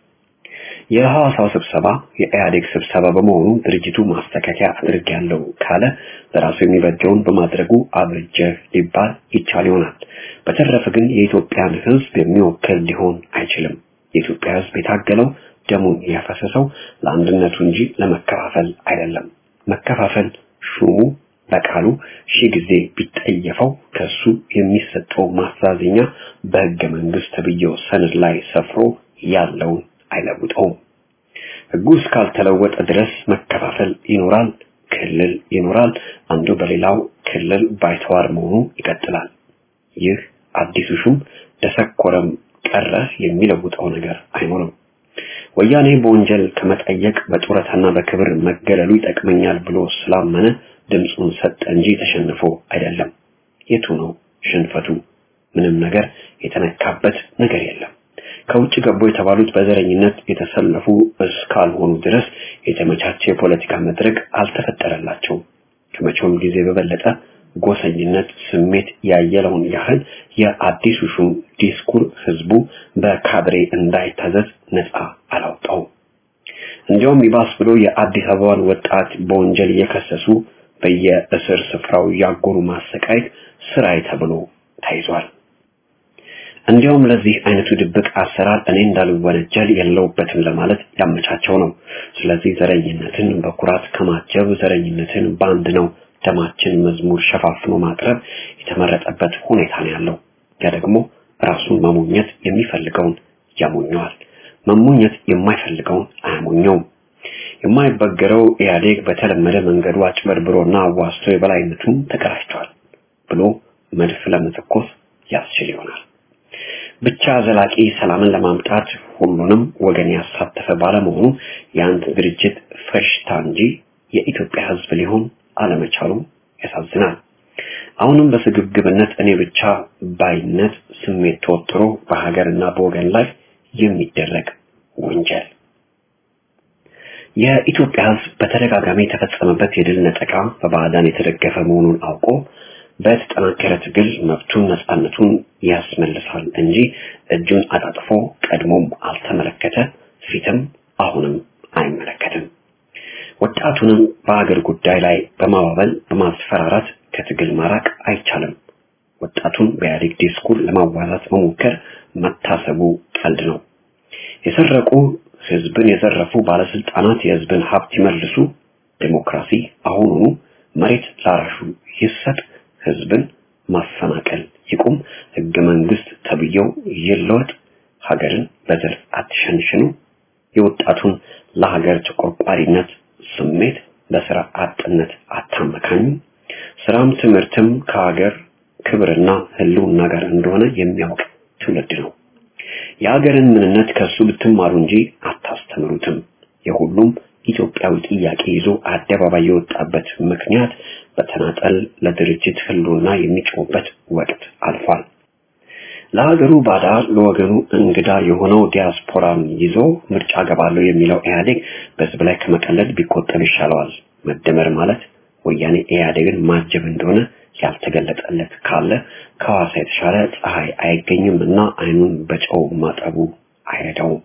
የሐዋሳው ስብሰባ የኢህአዴግ ስብሰባ በመሆኑ ድርጅቱ ማስተካከያ አድርጌያለሁ ካለ ለራሱ የሚበጀውን በማድረጉ አብርጀህ ሊባል ይቻል ይሆናል። በተረፈ ግን የኢትዮጵያን ሕዝብ የሚወክል ሊሆን አይችልም። የኢትዮጵያ ሕዝብ የታገለው ደሙን ያፈሰሰው ለአንድነቱ እንጂ ለመከፋፈል አይደለም። መከፋፈል ሹሙ በቃሉ ሺህ ጊዜ ቢጠየፈው ከሱ የሚሰጠው ማስተዛዘኛ በሕገ መንግስት ተብዬው ሰነድ ላይ ሰፍሮ ያለውን አይለውጠውም። ሕጉ እስካልተለወጠ ድረስ መከፋፈል ይኖራል፣ ክልል ይኖራል። አንዱ በሌላው ክልል ባይተዋር መሆኑ ይቀጥላል። ይህ አዲሱ ሹም ደሰኮረም ቀረ የሚለውጠው ነገር አይኖርም። ወያኔ በወንጀል ከመጠየቅ በጡረታና በክብር መገለሉ ይጠቅመኛል ብሎ ስላመነ ድምፁን ሰጠ እንጂ ተሸንፎ አይደለም። የቱ ነው ሽንፈቱ? ምንም ነገር የተነካበት ነገር የለም። ከውጭ ገቡ የተባሉት በዘረኝነት የተሰለፉ እስካልሆኑ ድረስ የተመቻቸ የፖለቲካ መድረክ አልተፈጠረላቸውም። ከመቼውም ጊዜ በበለጠ ጎሰኝነት ስሜት ያየለውን ያህል የአዲሱ ሹም ዲስኩር ህዝቡ በካድሬ እንዳይታዘዝ ነፃ አላውጣውም። እንዲያውም ይባስ ብሎ የአዲስ አበባን ወጣት በወንጀል እየከሰሱ በየእስር ስፍራው ያጎሩ ማሰቃየት ስራይ ተብሎ ተይዟል። እንዲያውም ለዚህ አይነቱ ድብቅ አሰራር እኔ እንዳልወነጀል የለውበትም ለማለት ያመቻቸው ነው። ስለዚህ ዘረኝነትን በኩራት ከማጀብ ዘረኝነትን ባንድ ነው ደማችን መዝሙር ሸፋፍኖ ማቅረብ የተመረጠበት ሁኔታ ነው ያለው። ያ ደግሞ ራሱን መሞኘት የሚፈልገውን ያሞኘዋል፣ መሞኘት የማይፈልገውን አያሞኘውም። የማይበገረው ኢህአዴግ በተለመደ መንገዱ አጭበርብሮና አዋስቶ የበላይነቱን ተቀዳጅቷል ብሎ መድፍ ለመተኮስ ያስችል ይሆናል። ብቻ ዘላቂ ሰላምን ለማምጣት ሁሉንም ወገን ያሳተፈ ባለመሆኑ የአንድ ድርጅት ፈሽታ እንጂ የኢትዮጵያ ሕዝብ ሊሆን አለመቻሉ ያሳዝናል። አሁንም በስግብግብነት እኔ ብቻ ባይነት ስሜት ተወጥሮ በሀገርና በወገን ላይ የሚደረግ ወንጀል የኢትዮጵያ ሕዝብ በተደጋጋሚ የተፈጸመበት የድል ነጠቃ በባዕዳን የተደገፈ መሆኑን አውቆ በተጠናከረ ትግል መብቱን ነፃነቱን ያስመልሳል እንጂ እጁን አጣጥፎ ቀድሞም አልተመለከተ፣ ፊትም አሁንም አይመለከትም። ወጣቱንም በአገር ጉዳይ ላይ በማባበል በማስፈራራት ከትግል ማራቅ አይቻልም። ወጣቱን በኢህአዴግ ዲስኩር ለማዋዛት መሞከር መታሰቡ ቀልድ ነው። የሰረቁ ህዝብን የዘረፉ ባለስልጣናት የህዝብን ሀብት ይመልሱ፣ ዴሞክራሲ አሁኑኑ መሬት ላራሹ ይሰጥ፣ ህዝብን ማፈናቀል ይቁም፣ ህገ መንግስት ተብዬው ይለወጥ፣ ሀገርን በዘር አትሸንሽኑ፣ የወጣቱን ለሀገር ተቆርቋሪነት ስሜት በስራ አጥነት አታመካኙ፣ ስራም ትምህርትም ከሀገር ክብርና ህልውና ጋር እንደሆነ የሚያውቅ ትውልድ ነው። የሀገርን ምንነት ከሱ ብትማሩ እንጂ አታስተምሩትም። የሁሉም ኢትዮጵያዊ ጥያቄ ይዞ አደባባይ የወጣበት ምክንያት በተናጠል ለድርጅት ህልውና የሚጮህበት ወቅት አልፏል። ለሀገሩ ባዳ ለወገኑ እንግዳ የሆነው ዲያስፖራን ይዞ ምርጫ ገባለሁ የሚለው ኢህአዴግ በህዝብ ላይ ከመቀለድ ቢቆጠብ ይሻለዋል። መደመር ማለት ወያኔ ኢህአዴግን ማጀብ እንደሆነ ያልተገለጠለት ካለ ከሐዋሳ የተሻለ ፀሐይ አይገኝም እና አይኑን በጨው ማጠቡ አይረዳውም።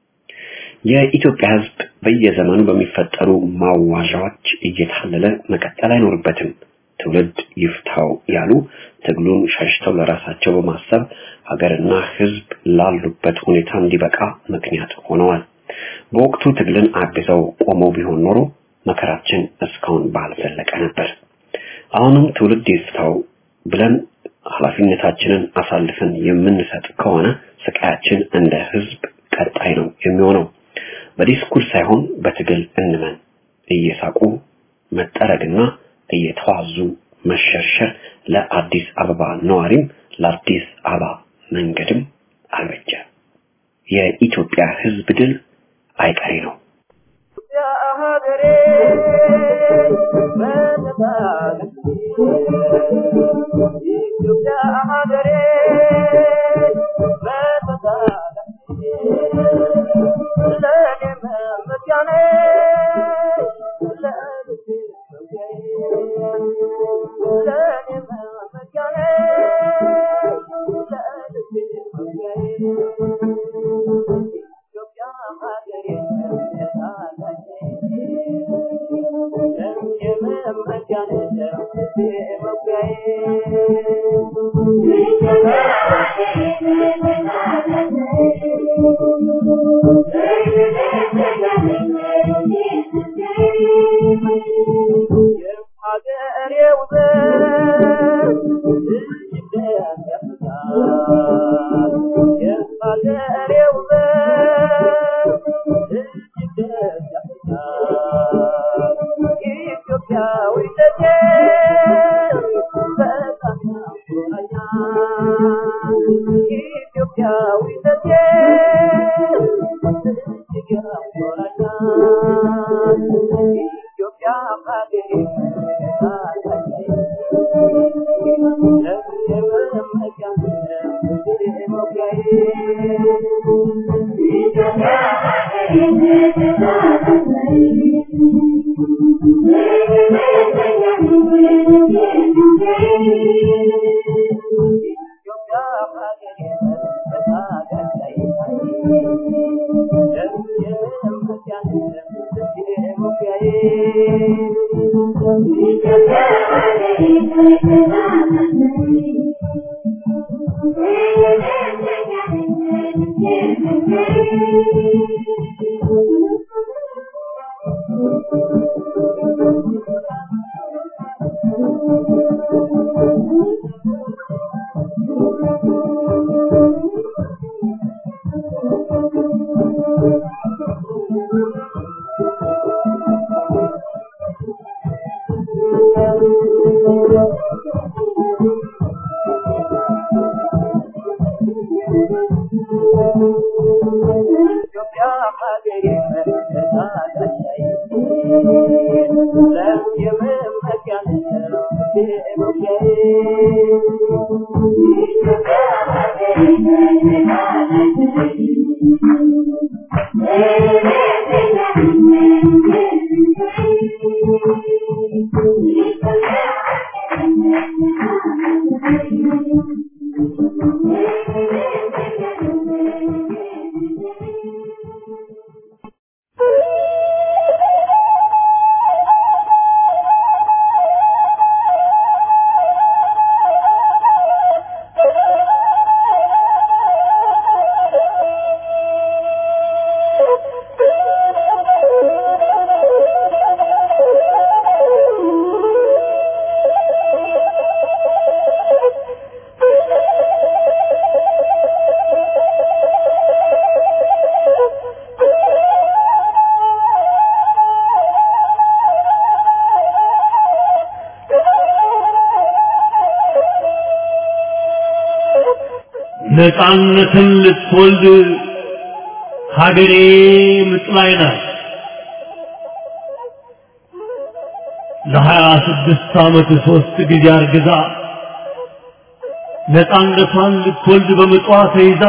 የኢትዮጵያ ህዝብ በየዘመኑ በሚፈጠሩ ማዋዣዎች እየታለለ መቀጠል አይኖርበትም። ትውልድ ይፍታው ያሉ ትግሉን ሸሽተው ለራሳቸው በማሰብ ሀገርና ህዝብ ላሉበት ሁኔታ እንዲበቃ ምክንያት ሆነዋል። በወቅቱ ትግልን አግዘው ቆመው ቢሆን ኖሮ መከራችን እስካሁን ባልዘለቀ ነበር። አሁንም ትውልድ ይፍታው ብለን ኃላፊነታችንን አሳልፈን የምንሰጥ ከሆነ ስቃያችን እንደ ህዝብ ቀጣይ ነው የሚሆነው። በዲስኩር ሳይሆን በትግል እንመን። እየሳቁ መጠረግና እየተዋዙ መሸርሸር ለአዲስ አበባ ነዋሪም ለአዲስ አበባ መንገድም አልበጀ። የኢትዮጵያ ሕዝብ ድል አይቀሬ ነው። ነፃነትን ልትወልድ ሀገሬ ምጥ ላይ ናት። ለሀያ ስድስት ዓመት ሦስት ጊዜ አርግዛ ነፃነቷን ልትወልድ በምጧ ተይዛ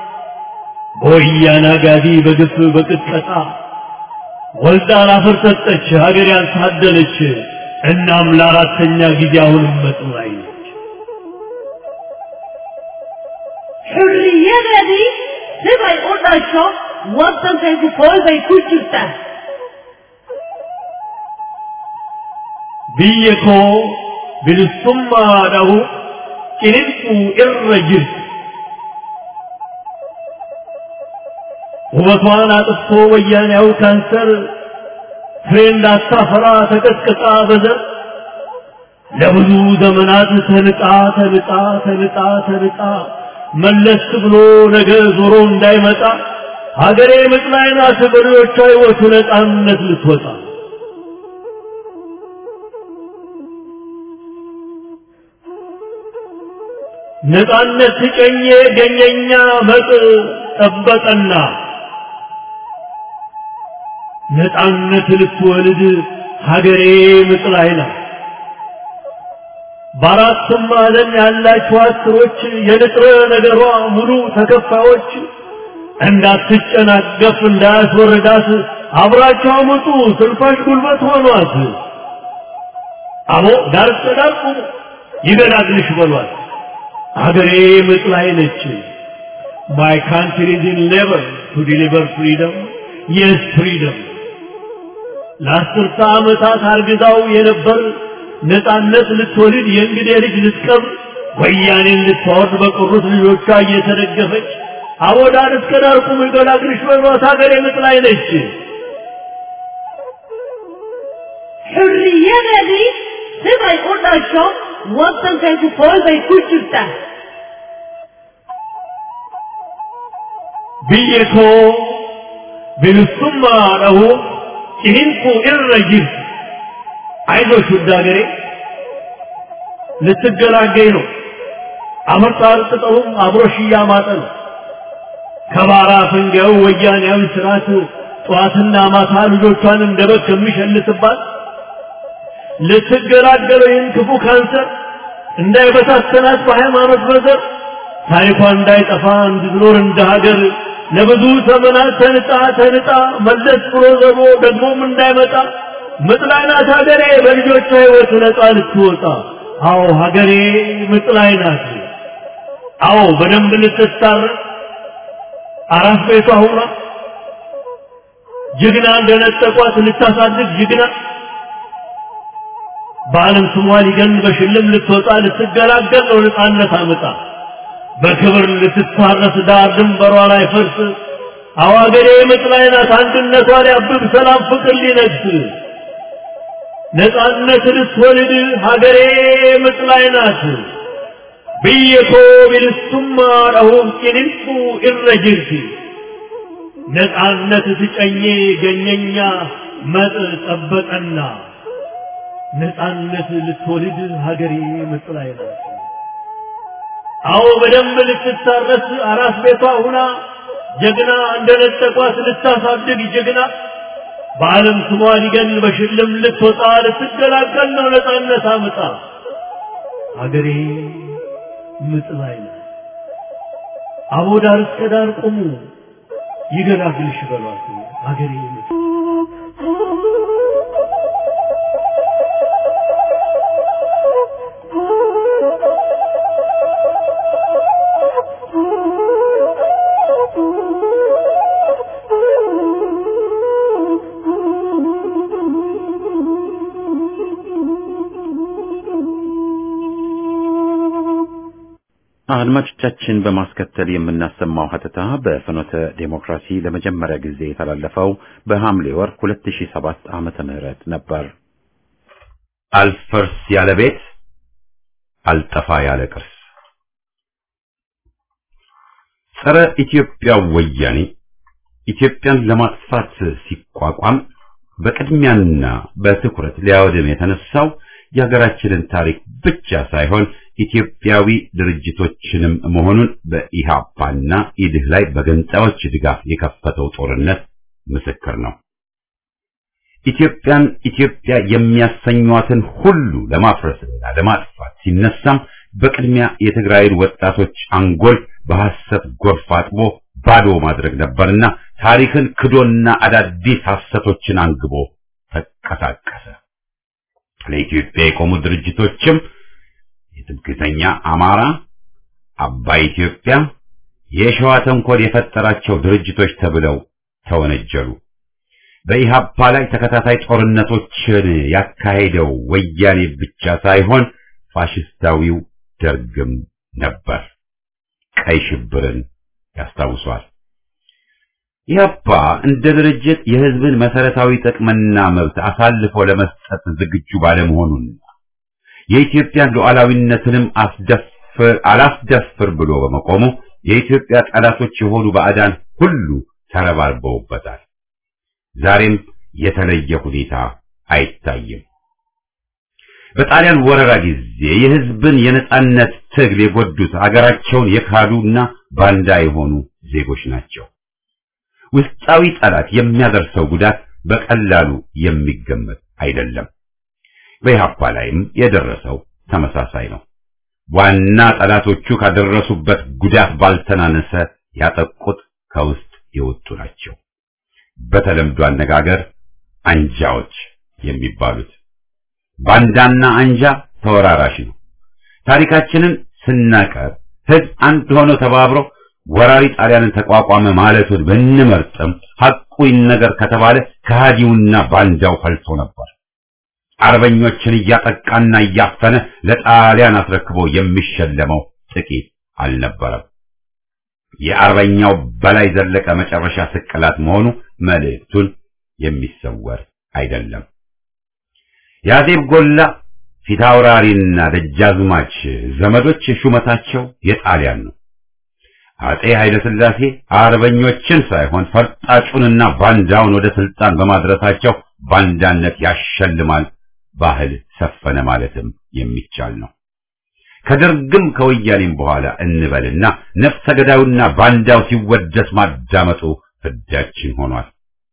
በወያኔ አጋዲ በግፍ በቅጥቀጣ ወልዳ ላፈር ሰጠች ሀገር ያልታደለች። እናም ለአራተኛ ጊዜ አሁንም ምጥ ላይ ነች። Xurriyadani sibay u dhasho waddankaygu fool bay ku jirtaa biyya koo bilisummaadhahu ciniinquu irra jirti. ውበቷን አጥፍቶ ወያኔያው ካንሰር ፍሬ እንዳታፈራ ተቀጥቅጣ በዘር ለብዙ ዘመናት ተንጣ ተንጣ ተንጣ ተንጣ መለስ ብሎ ነገ ዞሮ እንዳይመጣ ሀገሬ ምጥ ላይ ናት በሬዎቿ ሕይወቱ ነፃነት ልትወጣ ነፃነት ትጨኜ ገኘኛ መጥ ጠበቀና ነፃነት ልትወልድ ሀገሬ ምጥ ላይ ናት። በአራቱም ማዕዘን ያላችሁ አስሮች የንጥረ ነገሯ ሙሉ ተከፋዮች እንዳትጨናገፍ እንዳያስወርዳት አብራቸው አመጡ ስልፋሽ ጉልበት ሆኗት። አቦ ዳር ዳር ቁሙ ይገላግልሽ በሏት። አገሬ ምጥ ላይ ነች። My country is in labor to deliver freedom. Yes, freedom. ለአስርተ ዓመታት አርግዛው የነበር ነፃነት ልትወልድ የእንግዴ ልጅ ልትቀብር ወያኔን ልታወርድ በቀሩት ልጆቿ እየተደገፈች አወዳን እስከ ዳር ቁሙ ይገላግልሽ በሏት ሀገሬ ምጥ ላይ ነች። Hurriyeleri sibay ulasho watan kai ku koi bai kuchuta. biyya koo bilisummaa dhahu ciniinquu irra jirti አይዞሽ ውድ ሀገሬ ልትገላገኝ ነው አመጣር ቅጠሉም አብሮሽ እያማጠ ነው ከባራ ፈንጋዩ ወያኔያዊ ስርዓት ጠዋትና ማታ ልጆቿን እንደ በግ ከሚሸልትባት ልትገላገለው ይህን ክፉ ካንሰር እንዳይበታተናት በሃይማኖት በዘር ታሪኳ እንዳይጠፋ እንድትኖር እንደ ሀገር ለብዙ ዘመናት ተንጣ ተንጣ መለስ ብሎ ዘሮ ደግሞም እንዳይመጣ ምጥ ላይ ናት ሀገሬ በልጆቿ ሕይወት ነፃ ልትወጣ። አዎ ሀገሬ ምጥ ላይ ናት። አዎ በደንብ ልትታረቅ አራት ቤቷ ሁና ጀግና እንደነጠቋት ልታሳድግ ጀግና በዓለም ስሟ ሊገን በሽልም ልትወጣ ልትገላገል ነው ነፃነት አመጣ በክብር ልትታረስ ዳር ድንበሯ ላይ ፈርስ አዋገሬ ምጥ ላይ ናት አንድነቷ ሊያብብ ሰላም ፍቅር ሊነግስ ነፃነት ልትወልድ ሀገሬ ምጥ ላይ ናት ብየኮ ቢልሱማ ረሁም ቂንንጡ ኢረጅርቲ ነፃነት ትጨኜ ገኘኛ መጥ ጠበቀና ነፃነት ልትወልድ ሀገሬ ምጥ ላይ ናት። አዎ በደንብ ልትታረስ አራስ ቤቷ ሁና ጀግና እንደነጠቋት ልታሳድግ ጀግና በዓለም ስሟ ሊገን በሽልም ልትወጣ ልትገላገል ነው ነፃነት አምጣ ሀገሬ ምጥ ላይ ናት። አቦ ዳር እስከ ዳር ቁሙ ይገላግልሽ በሏት ሀገሬ ምጥ አድማጮቻችን በማስከተል የምናሰማው ሀተታ በፍኖተ ዴሞክራሲ ለመጀመሪያ ጊዜ የተላለፈው በሐምሌ ወር 2007 ዓመተ ምህረት ነበር። አልፈርስ ያለ ቤት አልጠፋ ያለ ቅርስ ጸረ ኢትዮጵያ ወያኔ ኢትዮጵያን ለማጥፋት ሲቋቋም በቅድሚያና በትኩረት ሊያወድም የተነሳው የሀገራችንን ታሪክ ብቻ ሳይሆን ኢትዮጵያዊ ድርጅቶችንም መሆኑን በኢሃፓና ኢድህ ላይ በገንጣዮች ድጋፍ የከፈተው ጦርነት ምስክር ነው። ኢትዮጵያን ኢትዮጵያ የሚያሰኟትን ሁሉ ለማፍረስና ለማጥፋት ሲነሳም በቅድሚያ የትግራይን ወጣቶች አንጎል በሐሰት ጎርፍ አጥቦ ባዶ ማድረግ ነበርና ታሪክን ክዶና አዳዲስ ሐሰቶችን አንግቦ ተንቀሳቀሰ። ለኢትዮጵያ የቆሙ ድርጅቶችም የትምክህተኛ አማራ፣ አባይ ኢትዮጵያ፣ የሸዋ ተንኮል የፈጠራቸው ድርጅቶች ተብለው ተወነጀሉ። በኢሃፓ ላይ ተከታታይ ጦርነቶችን ያካሄደው ወያኔ ብቻ ሳይሆን ፋሽስታዊው ደርግም ነበር። ቀይ ሽብርን ያስታውሷል። ኢህአፓ እንደ ድርጅት የህዝብን መሰረታዊ ጥቅምና መብት አሳልፎ ለመስጠት ዝግጁ ባለመሆኑና የኢትዮጵያን ሉዓላዊነትንም አስደፍር አላስደፍር ብሎ በመቆሙ የኢትዮጵያ ጠላቶች የሆኑ ባዕዳን ሁሉ ተረባርበውበታል። ዛሬም የተለየ ሁኔታ አይታይም። በጣሊያን ወረራ ጊዜ የህዝብን የነጻነት ትግል የጎዱት አገራቸውን የካዱና ባንዳ የሆኑ ዜጎች ናቸው። ውስጣዊ ጠላት የሚያደርሰው ጉዳት በቀላሉ የሚገመት አይደለም። በኢህአፓ ላይም የደረሰው ተመሳሳይ ነው። ዋና ጠላቶቹ ካደረሱበት ጉዳት ባልተናነሰ ያጠቁት ከውስጥ የወጡ ናቸው። በተለምዶ አነጋገር አንጃዎች የሚባሉት ባንዳና አንጃ ተወራራሽ ነው። ታሪካችንን ስናቀር ህዝብ አንድ ሆኖ ተባብሮ ወራሪ ጣሊያንን ተቋቋመ ማለቱን ብንመርጥም ሐቁ ይነገር ከተባለ ከሃዲውና ባንዳው ፈልቶ ነበር። አርበኞችን እያጠቃና እያፈነ ለጣሊያን አስረክቦ የሚሸለመው ጥቂት አልነበረም። የአርበኛው በላይ ዘለቀ መጨረሻ ስቅላት መሆኑ መልእክቱን የሚሰወር አይደለም። የአዜብ ጎላ ፊታውራሪና ደጃዝማች ዘመዶች ሹመታቸው የጣሊያን ነው። አጼ ኃይለ ሥላሴ አርበኞችን ሳይሆን ፈርጣጩንና ባንዳውን ወደ ስልጣን በማድረሳቸው ባንዳነት ያሸልማል ባህል ሰፈነ ማለትም የሚቻል ነው። ከደርግም ከወያኔም በኋላ እንበልና ነፍሰ ገዳዩና ባንዳው ሲወደስ ማዳመጡ ፍዳችን ሆኗል።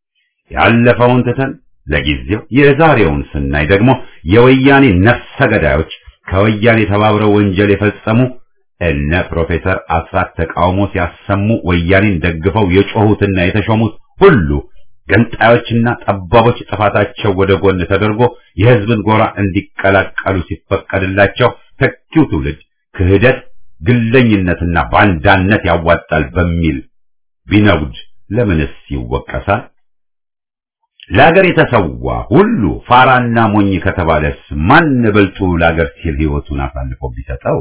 ያለፈውን ትተን ለጊዜው የዛሬውን ስናይ ደግሞ የወያኔ ነፍሰ ገዳዮች ከወያኔ ተባብረው ወንጀል የፈጸሙ እነ ፕሮፌሰር አስራት ተቃውሞ ሲያሰሙ ወያኔን ደግፈው የጮሁትና የተሾሙት ሁሉ ገንጣዮችና ጠባቦች ጥፋታቸው ወደ ጎን ተደርጎ የሕዝብን ጎራ እንዲቀላቀሉ ሲፈቀድላቸው ተኪው ትውልድ ክህደት፣ ግለኝነትና ባንዳነት ያዋጣል በሚል ቢነጉድ ለምንስ ይወቀሳል? ለአገር የተሰዋ ሁሉ ፋራና ሞኝ ከተባለስ ማን በልጡ ለአገር ሲል ሕይወቱን አሳልፎ ቢሰጠው?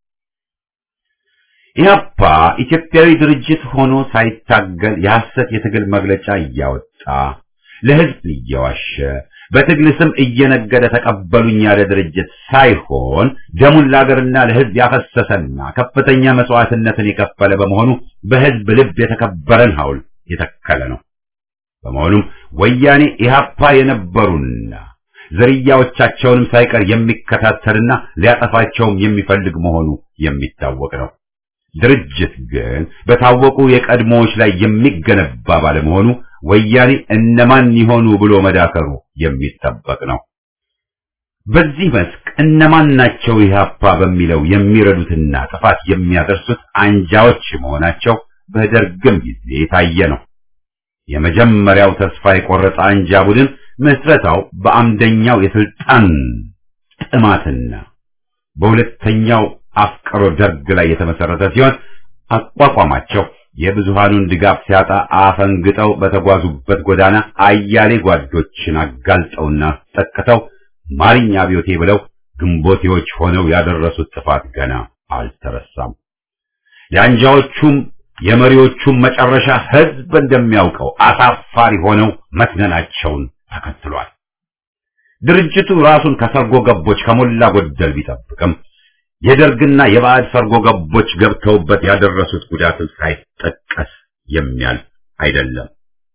ኢህአፓ ኢትዮጵያዊ ድርጅት ሆኖ ሳይታገል የሐሰት የትግል መግለጫ እያወጣ ለሕዝብ እየዋሸ በትግል ስም እየነገደ ተቀበሉኝ ያለ ድርጅት ሳይሆን ደሙን ለአገርና ለሕዝብ ያፈሰሰና ከፍተኛ መስዋዕትነትን የከፈለ በመሆኑ በሕዝብ ልብ የተከበረን ሐውልት የተከለ ነው። በመሆኑም ወያኔ ኢህአፓ የነበሩና ዝርያዎቻቸውንም ሳይቀር የሚከታተልና ሊያጠፋቸውም የሚፈልግ መሆኑ የሚታወቅ ነው። ድርጅት ግን በታወቁ የቀድሞዎች ላይ የሚገነባ ባለመሆኑ ወያኔ እነማን ይሆኑ ብሎ መዳከሩ የሚጠበቅ ነው። በዚህ መስክ እነማን ናቸው ኢህአፓ በሚለው የሚረዱትና ጥፋት የሚያደርሱት አንጃዎች መሆናቸው በደርግም ጊዜ የታየ ነው። የመጀመሪያው ተስፋ የቆረጠ አንጃ ቡድን ምስረታው በአምደኛው የስልጣን ጥማትና በሁለተኛው አፍቅሮ ደርግ ላይ የተመሰረተ ሲሆን አቋቋማቸው የብዙሃኑን ድጋፍ ሲያጣ አፈንግጠው በተጓዙበት ጎዳና አያሌ ጓዶችን አጋልጠውና አስጠቅተው ማርኛ አብዮቴ ብለው ግንቦቴዎች ሆነው ያደረሱት ጥፋት ገና አልተረሳም። የአንጃዎቹም የመሪዎቹም መጨረሻ ህዝብ እንደሚያውቀው አሳፋሪ ሆነው መስነናቸውን ተከትሏል። ድርጅቱ ራሱን ከሰርጎ ገቦች ከሞላ ጎደል ቢጠብቅም የደርግና የባዕድ ሰርጎ ገቦች ገብተውበት ያደረሱት ጉዳትም ሳይጠቀስ የሚያልፍ አይደለም።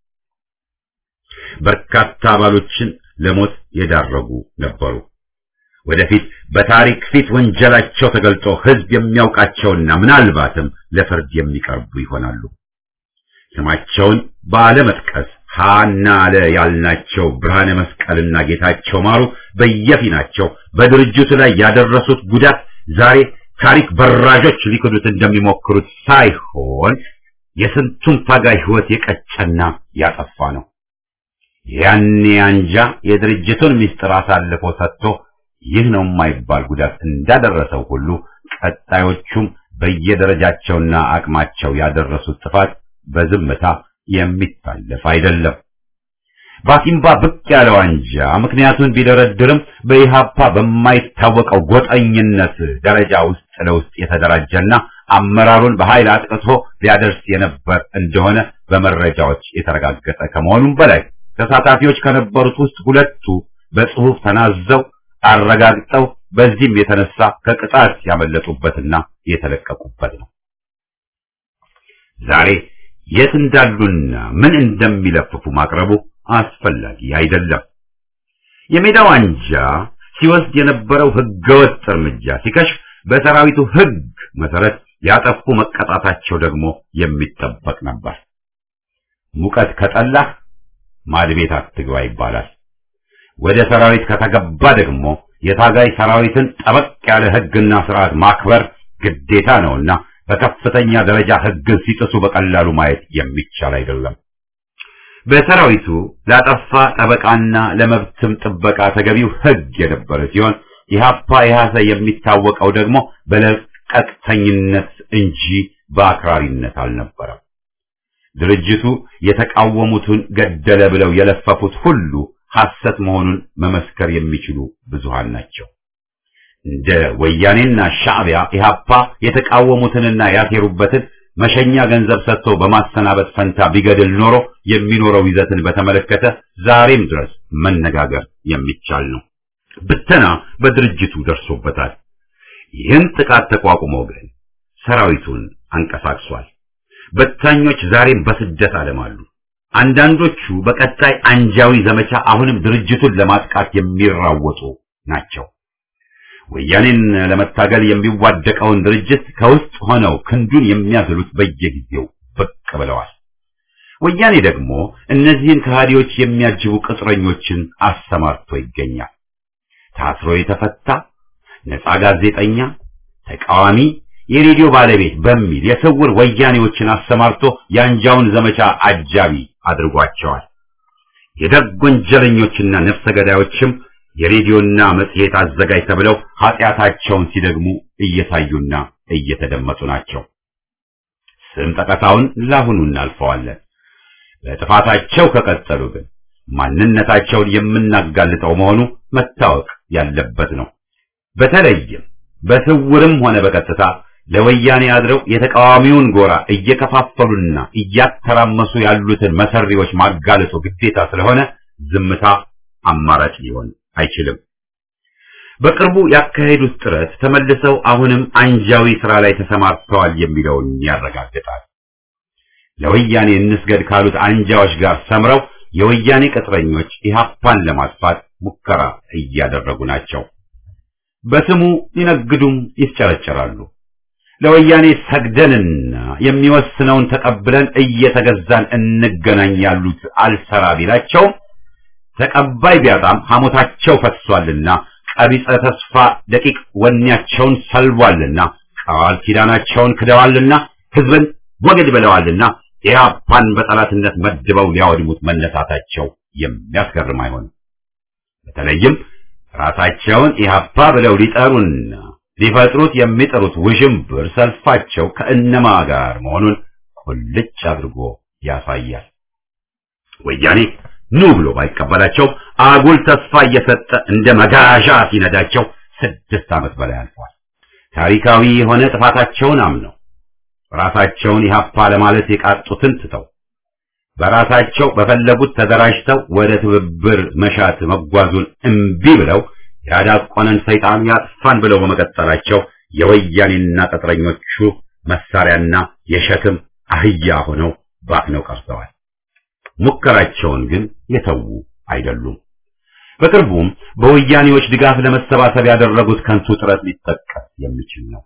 በርካታ አባሎችን ለሞት የዳረጉ ነበሩ። ወደፊት በታሪክ ፊት ወንጀላቸው ተገልጦ ህዝብ የሚያውቃቸውና ምናልባትም ለፍርድ የሚቀርቡ ይሆናሉ። ስማቸውን ባለመጥቀስ ሃና አለ ያልናቸው ብርሃነ መስቀልና ጌታቸው ማሩ በየፊናቸው በድርጅቱ ላይ ያደረሱት ጉዳት ዛሬ ታሪክ በራዦች ሊክዱት እንደሚሞክሩት ሳይሆን የስንቱን ታጋይ ህይወት የቀጨና ያጠፋ ነው። ያኔ አንጃ የድርጅቱን ምስጢር አሳልፎ ሰጥቶ ይህ ነው የማይባል ጉዳት እንዳደረሰው ሁሉ ቀጣዮቹም በየደረጃቸውና አቅማቸው ያደረሱት ጥፋት በዝምታ የሚታለፍ አይደለም። ባሲምባ ብቅ ያለው አንጃ ምክንያቱን ቢደረድርም በኢሃፓ በማይታወቀው ጎጠኝነት ደረጃ ውስጥ ለውስጥ የተደራጀና አመራሩን በኃይል አጥቅቶ ሊያደርስ የነበር እንደሆነ በመረጃዎች የተረጋገጠ ከመሆኑም በላይ ተሳታፊዎች ከነበሩት ውስጥ ሁለቱ በጽሁፍ ተናዘው አረጋግጠው በዚህም የተነሳ ከቅጣት ያመለጡበትና የተለቀቁበት ነው። ዛሬ የት እንዳሉና ምን እንደሚለፍፉ ማቅረቡ አስፈላጊ አይደለም። የሜዳው አንጃ ሲወስድ የነበረው ህገወጥ እርምጃ ሲከሽፍ በሰራዊቱ ህግ መሰረት ያጠፉ መቀጣታቸው ደግሞ የሚጠበቅ ነበር። ሙቀት ከጠላህ ማድቤት አትግባ ይባላል። ወደ ሰራዊት ከተገባ ደግሞ የታጋይ ሰራዊትን ጠበቅ ያለ ህግና ስርዓት ማክበር ግዴታ ነውና በከፍተኛ ደረጃ ህግን ሲጥሱ በቀላሉ ማየት የሚቻል አይደለም። በሰራዊቱ ላጠፋ ጠበቃና ለመብትም ጥበቃ ተገቢው ህግ የነበረ ሲሆን ኢህአፓ ኢህአሰ የሚታወቀው ደግሞ በለቀቅተኝነት እንጂ በአክራሪነት አልነበረም። ድርጅቱ የተቃወሙትን ገደለ ብለው የለፈፉት ሁሉ ሐሰት መሆኑን መመስከር የሚችሉ ብዙሃን ናቸው። እንደ ወያኔና ሻዕቢያ ኢህአፓ የተቃወሙትንና ያሴሩበትን መሸኛ ገንዘብ ሰጥቶ በማሰናበት ፈንታ ቢገድል ኖሮ የሚኖረው ይዘትን በተመለከተ ዛሬም ድረስ መነጋገር የሚቻል ነው። ብተና በድርጅቱ ደርሶበታል። ይህን ጥቃት ተቋቁሞ ግን ሰራዊቱን አንቀሳቅሷል። በታኞች ዛሬም በስደት ዓለም አሉ። አንዳንዶቹ በቀጣይ አንጃዊ ዘመቻ አሁንም ድርጅቱን ለማጥቃት የሚራወጡ ናቸው። ወያኔን ለመታገል የሚዋደቀውን ድርጅት ከውስጥ ሆነው ክንዱን የሚያዝሉት በየጊዜው ብቅ ብለዋል። ወያኔ ደግሞ እነዚህን ከሃዲዎች የሚያጅቡ ቅጥረኞችን አሰማርቶ ይገኛል። ታስሮ የተፈታ ነፃ ጋዜጠኛ፣ ተቃዋሚ፣ የሬዲዮ ባለቤት በሚል የስውር ወያኔዎችን አሰማርቶ የአንጃውን ዘመቻ አጃቢ አድርጓቸዋል። የደግ ወንጀለኞችና ነፍሰ ገዳዮችም የሬዲዮና መጽሔት አዘጋጅ ተብለው ኃጢአታቸውን ሲደግሙ እየታዩና እየተደመጡ ናቸው። ስም ጠቀሳውን ለአሁኑ እናልፈዋለን። በጥፋታቸው ከቀጠሉ ግን ማንነታቸውን የምናጋልጠው መሆኑ መታወቅ ያለበት ነው። በተለይም በስውርም ሆነ በቀጥታ ለወያኔ አድረው የተቃዋሚውን ጎራ እየከፋፈሉና እያተራመሱ ያሉትን መሰሪዎች ማጋለጡ ግዴታ ስለሆነ ዝምታ አማራጭ ሊሆን አይችልም። በቅርቡ ያካሄዱት ጥረት ተመልሰው አሁንም አንጃዊ ስራ ላይ ተሰማርተዋል የሚለውን ያረጋግጣል። ለወያኔ እንስገድ ካሉት አንጃዎች ጋር ሰምረው የወያኔ ቅጥረኞች ኢህአፓን ለማጥፋት ሙከራ እያደረጉ ናቸው። በስሙ ይነግዱም ይስጨረጨራሉ። ለወያኔ ሰግደንና የሚወስነውን ተቀብለን እየተገዛን እንገናኝ ያሉት አልሰራ ቢላቸውም ተቀባይ ቢያጣም ሐሞታቸው ፈሷልና ቀቢጸ ተስፋ ደቂቅ ወኔያቸውን ሰልቧልና ቃል ኪዳናቸውን ክደዋልና ህዝብን ወግድ ብለዋልና ኢህአፓን በጠላትነት መድበው ሊያወድሙት መነሳታቸው የሚያስገርም አይሆንም። በተለይም ራሳቸውን ኢህአፓ ብለው ሊጠሩና ሊፈጥሩት የሚጠሩት ውዥንብር ሰልፋቸው ከእነማ ጋር መሆኑን ቁልጭ አድርጎ ያሳያል። ወያኔ ኑ ብሎ ባይቀበላቸው አጉል ተስፋ እየሰጠ እንደ መጋዣ ሲነዳቸው ስድስት ዓመት በላይ አልፏል። ታሪካዊ የሆነ ጥፋታቸውን አምነው ራሳቸውን ኢህአፓ ለማለት የቃጡትን ትተው በራሳቸው በፈለጉት ተደራጅተው ወደ ትብብር መሻት መጓዙን እምቢ ብለው ያዳቆነን ሰይጣን ያጥፋን ብለው በመቀጠላቸው የወያኔና ቅጥረኞቹ መሳሪያና የሸክም አህያ ሆነው ባክነው ቀርተዋል። ሙከራቸውን ግን የተዉ አይደሉም። በቅርቡም በወያኔዎች ድጋፍ ለመሰባሰብ ያደረጉት ከንቱ ጥረት ሊጠቀስ የሚችል ነው።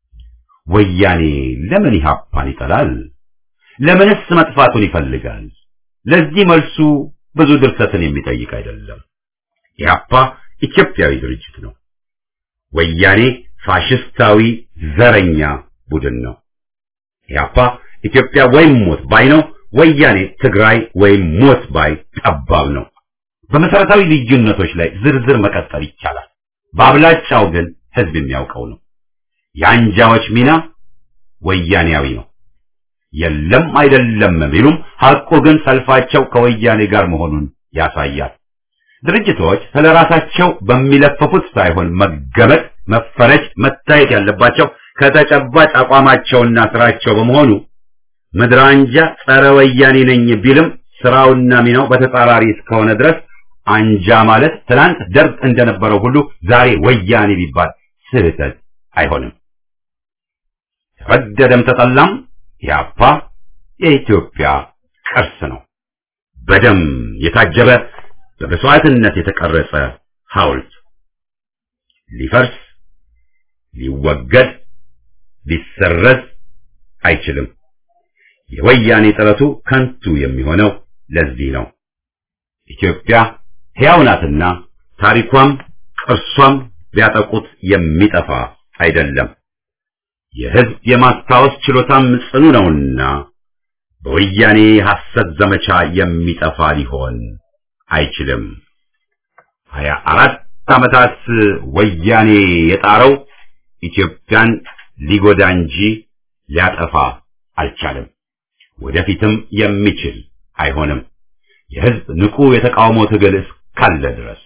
ወያኔ ለምን ኢህአፓን ይጠላል? ለምንስ መጥፋቱን ይፈልጋል? ለዚህ መልሱ ብዙ ድርሰትን የሚጠይቅ አይደለም። ኢህአፓ ኢትዮጵያዊ ድርጅት ነው። ወያኔ ፋሽስታዊ ዘረኛ ቡድን ነው። ኢህአፓ ኢትዮጵያ ወይም ሞት ባይ ነው። ወያኔ ትግራይ ወይም ሞት ባይ ጠባብ ነው። በመሰረታዊ ልዩነቶች ላይ ዝርዝር መቀጠል ይቻላል። በአብላጫው ግን ህዝብ የሚያውቀው ነው። የአንጃዎች ሚና ወያኔያዊ ነው። የለም አይደለም ቢሉም ሐቁ ግን ሰልፋቸው ከወያኔ ጋር መሆኑን ያሳያል። ድርጅቶች ስለራሳቸው በሚለፈፉት ሳይሆን መገመጥ፣ መፈረጅ፣ መታየት ያለባቸው ከተጨባጭ አቋማቸውና ስራቸው በመሆኑ ምድር አንጃ ጸረ ወያኔ ነኝ ቢልም ስራውና ሚናው በተጻራሪ እስከሆነ ድረስ አንጃ ማለት ትናንት ደርግ እንደነበረው ሁሉ ዛሬ ወያኔ ቢባል ስህተት አይሆንም። ተወደደም ተጠላም ኢህአፓ የኢትዮጵያ ቅርስ ነው። በደም የታጀበ በመስዋዕትነት የተቀረጸ ሐውልት ሊፈርስ፣ ሊወገድ፣ ሊሰረዝ አይችልም። የወያኔ ጥረቱ ከንቱ የሚሆነው ለዚህ ነው። ኢትዮጵያ ሕያው ናትና ታሪኳም ቅርሷም ቢያጠቁት የሚጠፋ አይደለም። የሕዝብ የማስታወስ ችሎታም ጽኑ ነውና በወያኔ ሐሰት ዘመቻ የሚጠፋ ሊሆን አይችልም። ሀያ አራት ዓመታት ወያኔ የጣረው ኢትዮጵያን ሊጎዳ እንጂ ሊያጠፋ አልቻለም። ወደፊትም የሚችል አይሆንም። የሕዝብ ንቁ የተቃውሞ ትግል እስካለ ድረስ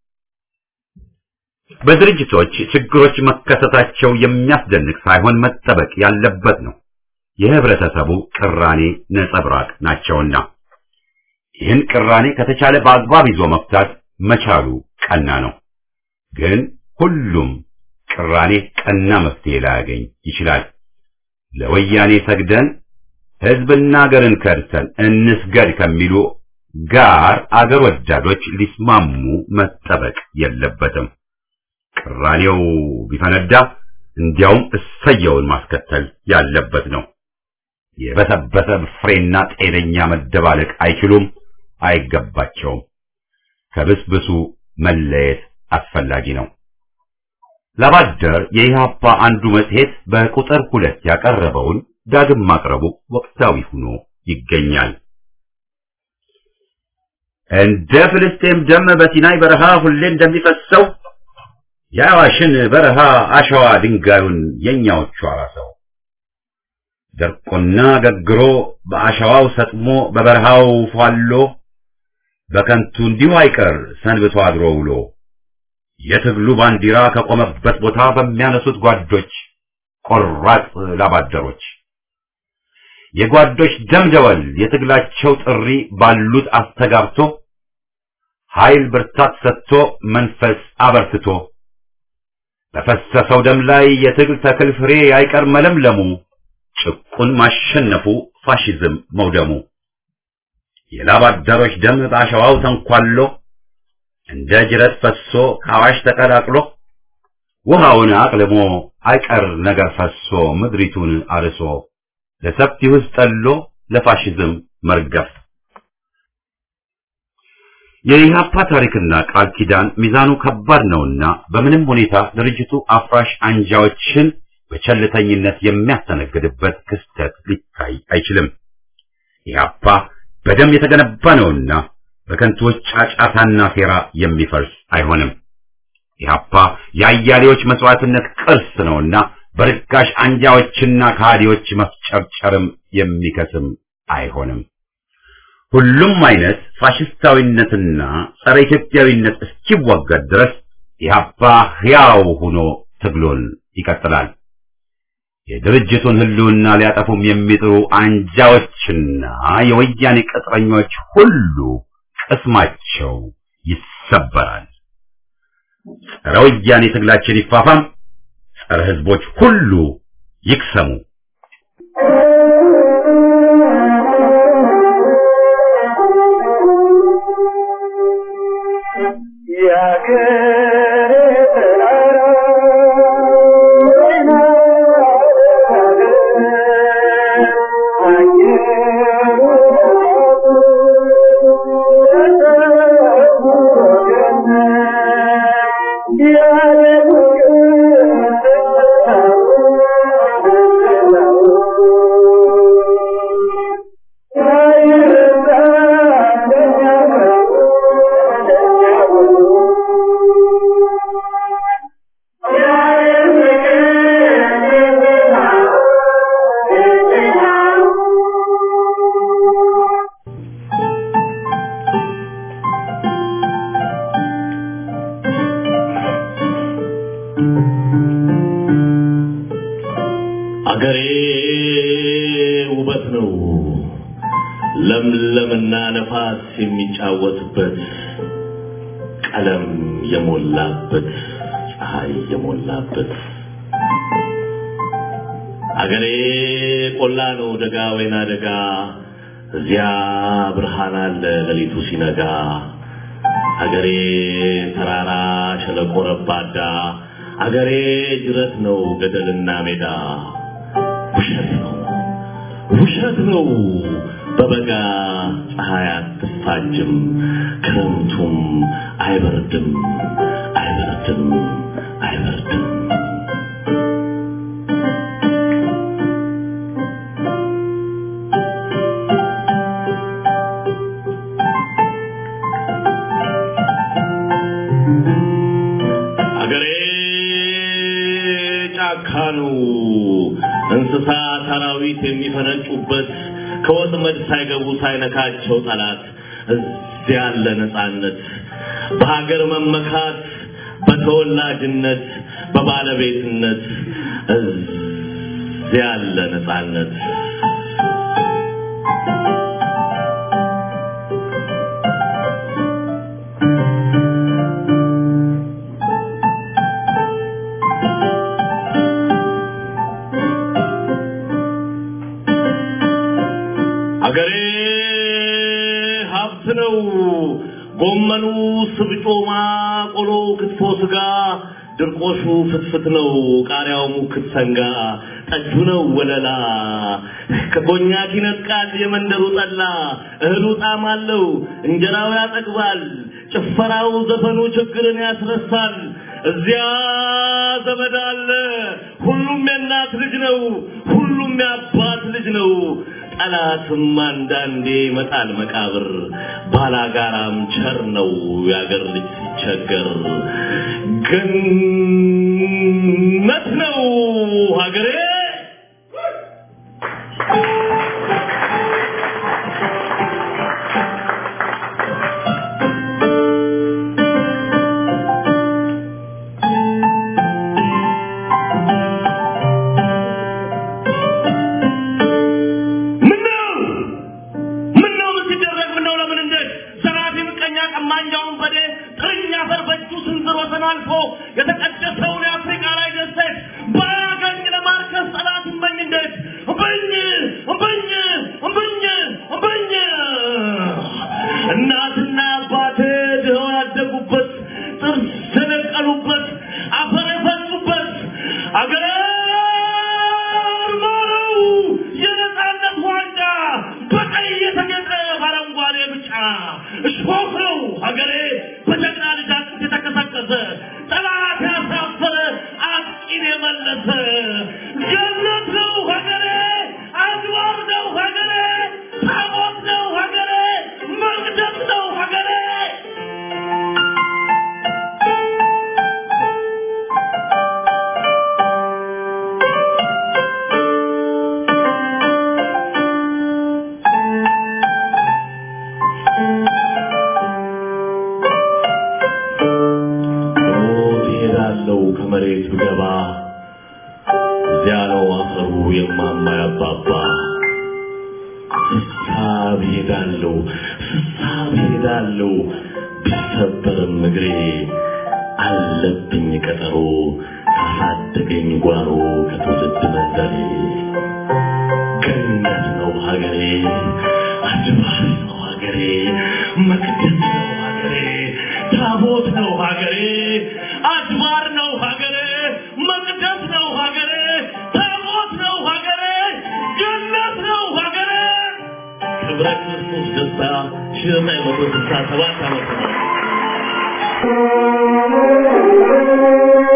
በድርጅቶች ችግሮች መከሰታቸው የሚያስደንቅ ሳይሆን መጠበቅ ያለበት ነው። የህብረተሰቡ ቅራኔ ነጸብራቅ ናቸውና ይህን ቅራኔ ከተቻለ በአግባብ ይዞ መፍታት መቻሉ ቀና ነው። ግን ሁሉም ቅራኔ ቀና መፍትሄ ላያገኝ ይችላል። ለወያኔ ሰግደን ህዝብና አገርን ከድተን እንስገድ ከሚሉ ጋር አገር ወዳዶች ሊስማሙ መጠበቅ የለበትም። ቅራኔው ቢፈነዳ እንዲያውም እሰየውን ማስከተል ያለበት ነው። የበሰበሰ ፍሬና ጤነኛ መደባለቅ አይችሉም፣ አይገባቸውም። ከብስብሱ መለየት አስፈላጊ ነው። ላባደር የኢህአፓ አንዱ መጽሔት በቁጥር ሁለት ያቀረበውን ዳግም ማቅረቡ ወቅታዊ ሆኖ ይገኛል። እንደ ፍልስጤም ደም በሲናይ በረሃ ሁሌ እንደሚፈሰው የአዋሽን በረሃ አሸዋ ድንጋዩን የኛዎቹ አራሰው ደርቆና ገግሮ በአሸዋው ሰጥሞ በበረሃው ፏሎ በከንቱ እንዲሁ አይቀር ሰንብቶ አድሮ ውሎ የትግሉ ባንዲራ ከቆመበት ቦታ በሚያነሱት ጓዶች ቆራጥ ላባደሮች የጓዶች ደምደወል የትግላቸው ጥሪ ባሉት አስተጋብቶ ኃይል ብርታት ሰጥቶ መንፈስ አበርትቶ በፈሰሰው ደም ላይ የትግል ተክል ፍሬ አይቀር መለምለሙ ጭቁን ማሸነፉ ፋሽዝም መውደሙ የላባደሮች ደም በአሸዋው ተንኳሎ እንደ ጅረት ፈሶ ከአዋሽ ተቀላቅሎ ውሃውን አቅልሞ አይቀር ነገር ፈሶ ምድሪቱን አርሶ ለሰፊው ሕዝብ ጠሎ ለፋሽዝም መርገፍ የኢህአፓ ታሪክና ቃል ኪዳን ሚዛኑ ከባድ ነውና በምንም ሁኔታ ድርጅቱ አፍራሽ አንጃዎችን በቸልተኝነት የሚያስተነግድበት ክስተት ሊታይ አይችልም። ኢህአፓ በደም የተገነባ ነውና በከንቱዎች ጫጫታና ሴራ የሚፈርስ አይሆንም። ኢህአፓ የአያሌዎች መስዋዕትነት ቅርስ ነውና በርካሽ አንጃዎችና ከሃዲዎች መፍጨርጨርም የሚከስም አይሆንም። ሁሉም አይነት ፋሽስታዊነትና ጸረ ኢትዮጵያዊነት እስኪወገድ ድረስ ኢህአፓ ሕያው ሆኖ ትግሉን ይቀጥላል። የድርጅቱን ህልውና ሊያጠፉም የሚጥሩ አንጃዎችና የወያኔ ቅጥረኞች ሁሉ ቅስማቸው ይሰበራል። ጸረ ወያኔ ትግላችን ይፋፋም፣ ጸረ ህዝቦች ሁሉ ይክሰሙ። አገሬ ውበት ነው ለምለምና ነፋስ የሚጫወትበት ቀለም የሞላበት ፀሐይ የሞላበት አገሬ ቆላ ነው ደጋ ወይና ደጋ እዚያ ብርሃን አለ ሌሊቱ ሲነጋ አገሬ ተራራ ሸለቆ ረባዳ አገሬ ጅረት ነው ገደልና ሜዳ ውሸት ነው ውሸት ነው በበጋ ፀሐይ አትፋጅም ክረምቱም አይበርድም አይበርድም አይበርድም አገሬ ጫካ ነው እንስሳ አራዊት የሚፈነጩበት ከወጥመድ ሳይገቡ ሳይነካቸው ጠላት እዚያ ያለ ነፃነት በሀገር መመካት በተወላጅነት በባለቤትነት እዚያ ያለ ነፃነት አገሬ ሀብት ነው። ጎመኑ፣ ስብጮማ፣ ቆሎ፣ ክትፎ፣ ስጋ፣ ድርቆሹ ፍትፍት ነው። ቃሪያው ሙክት ሰንጋ፣ ጠጁ ነው ወለላ። ከኮኛክ ይነጥቃል የመንደሩ ጠላ። እህሉ ጣዕም አለው፣ እንጀራው ያጠግባል። ጭፈራው፣ ዘፈኑ ችግርን ያስረሳል። እዚያ ዘመድ አለ። ሁሉም የእናት ልጅ ነው። ሁሉም የአባት ልጅ ነው። ጠላትም አንዳንዴ ይመጣል መቃብር። ባላጋራም ቸር ነው የአገር ልጅ ሲቸገር። ገነት ነው ሀገሬ። ምነው ምነው ምን ሲደረግ ምነው ለምን እንዴት ዘራፊ ምቀኛ ቀማኛውን በዴ ጥርኛ አፈር በእጁ ስንዝር ወሰን አልፎ የተቀደሰውን የአፍሪካ ላይ ደሴት ባያገኝ ለማርከስ ጠላት እመኝ እንዴት እምብኝ እምብኝ እምብኝ እምብኝ እናትና አባቴ ድኸው ያደጉበት ጥርስ የነቀሉበት አፈር የፈሱበት አገሬ ማረው የነፃነት ዋንጫ በቀይ የተጌጠ በአረንጓዴ ብጫ እሾህ ነው ሀገሬ በጀግና ልጅ አጥንት የተቀሰቀሰ ጠላት ያሳፈረ አጥቂን የመለሰ ገነት ነው ሀገሬ አድባር ነው ሀገሬ ታቦት ነው ሀገሬ መቅደስ ነው ሀገሬ ሞት ይሄዳለው ከመሬት ብገባ እዚያ ነው አፈሩ የማማ ያባባ ስሳብ ሄዳለው ስሳብ ሄዳለው ቢሰበርም እግሬ አለብኝ ቀጠሮ ካሳደገኝ ጓሮ ከትውልድ መንደሬ ገነት ነው ሀገሬ አድባር ነው ሀገሬ መቅደስ ነው ሀገሬ ታቦት ነው ሀገሬ አድባር ነው ሀገሬ መቅደስ ነው ሀገሬ ታቦት ነው ሀገሬ ገነት ነው ሀገሬ ክብረ ክርስቶስ ደስታ ሺህ ዘጠኝ መቶ ስልሳ ሰባት ዓመተ ምህረት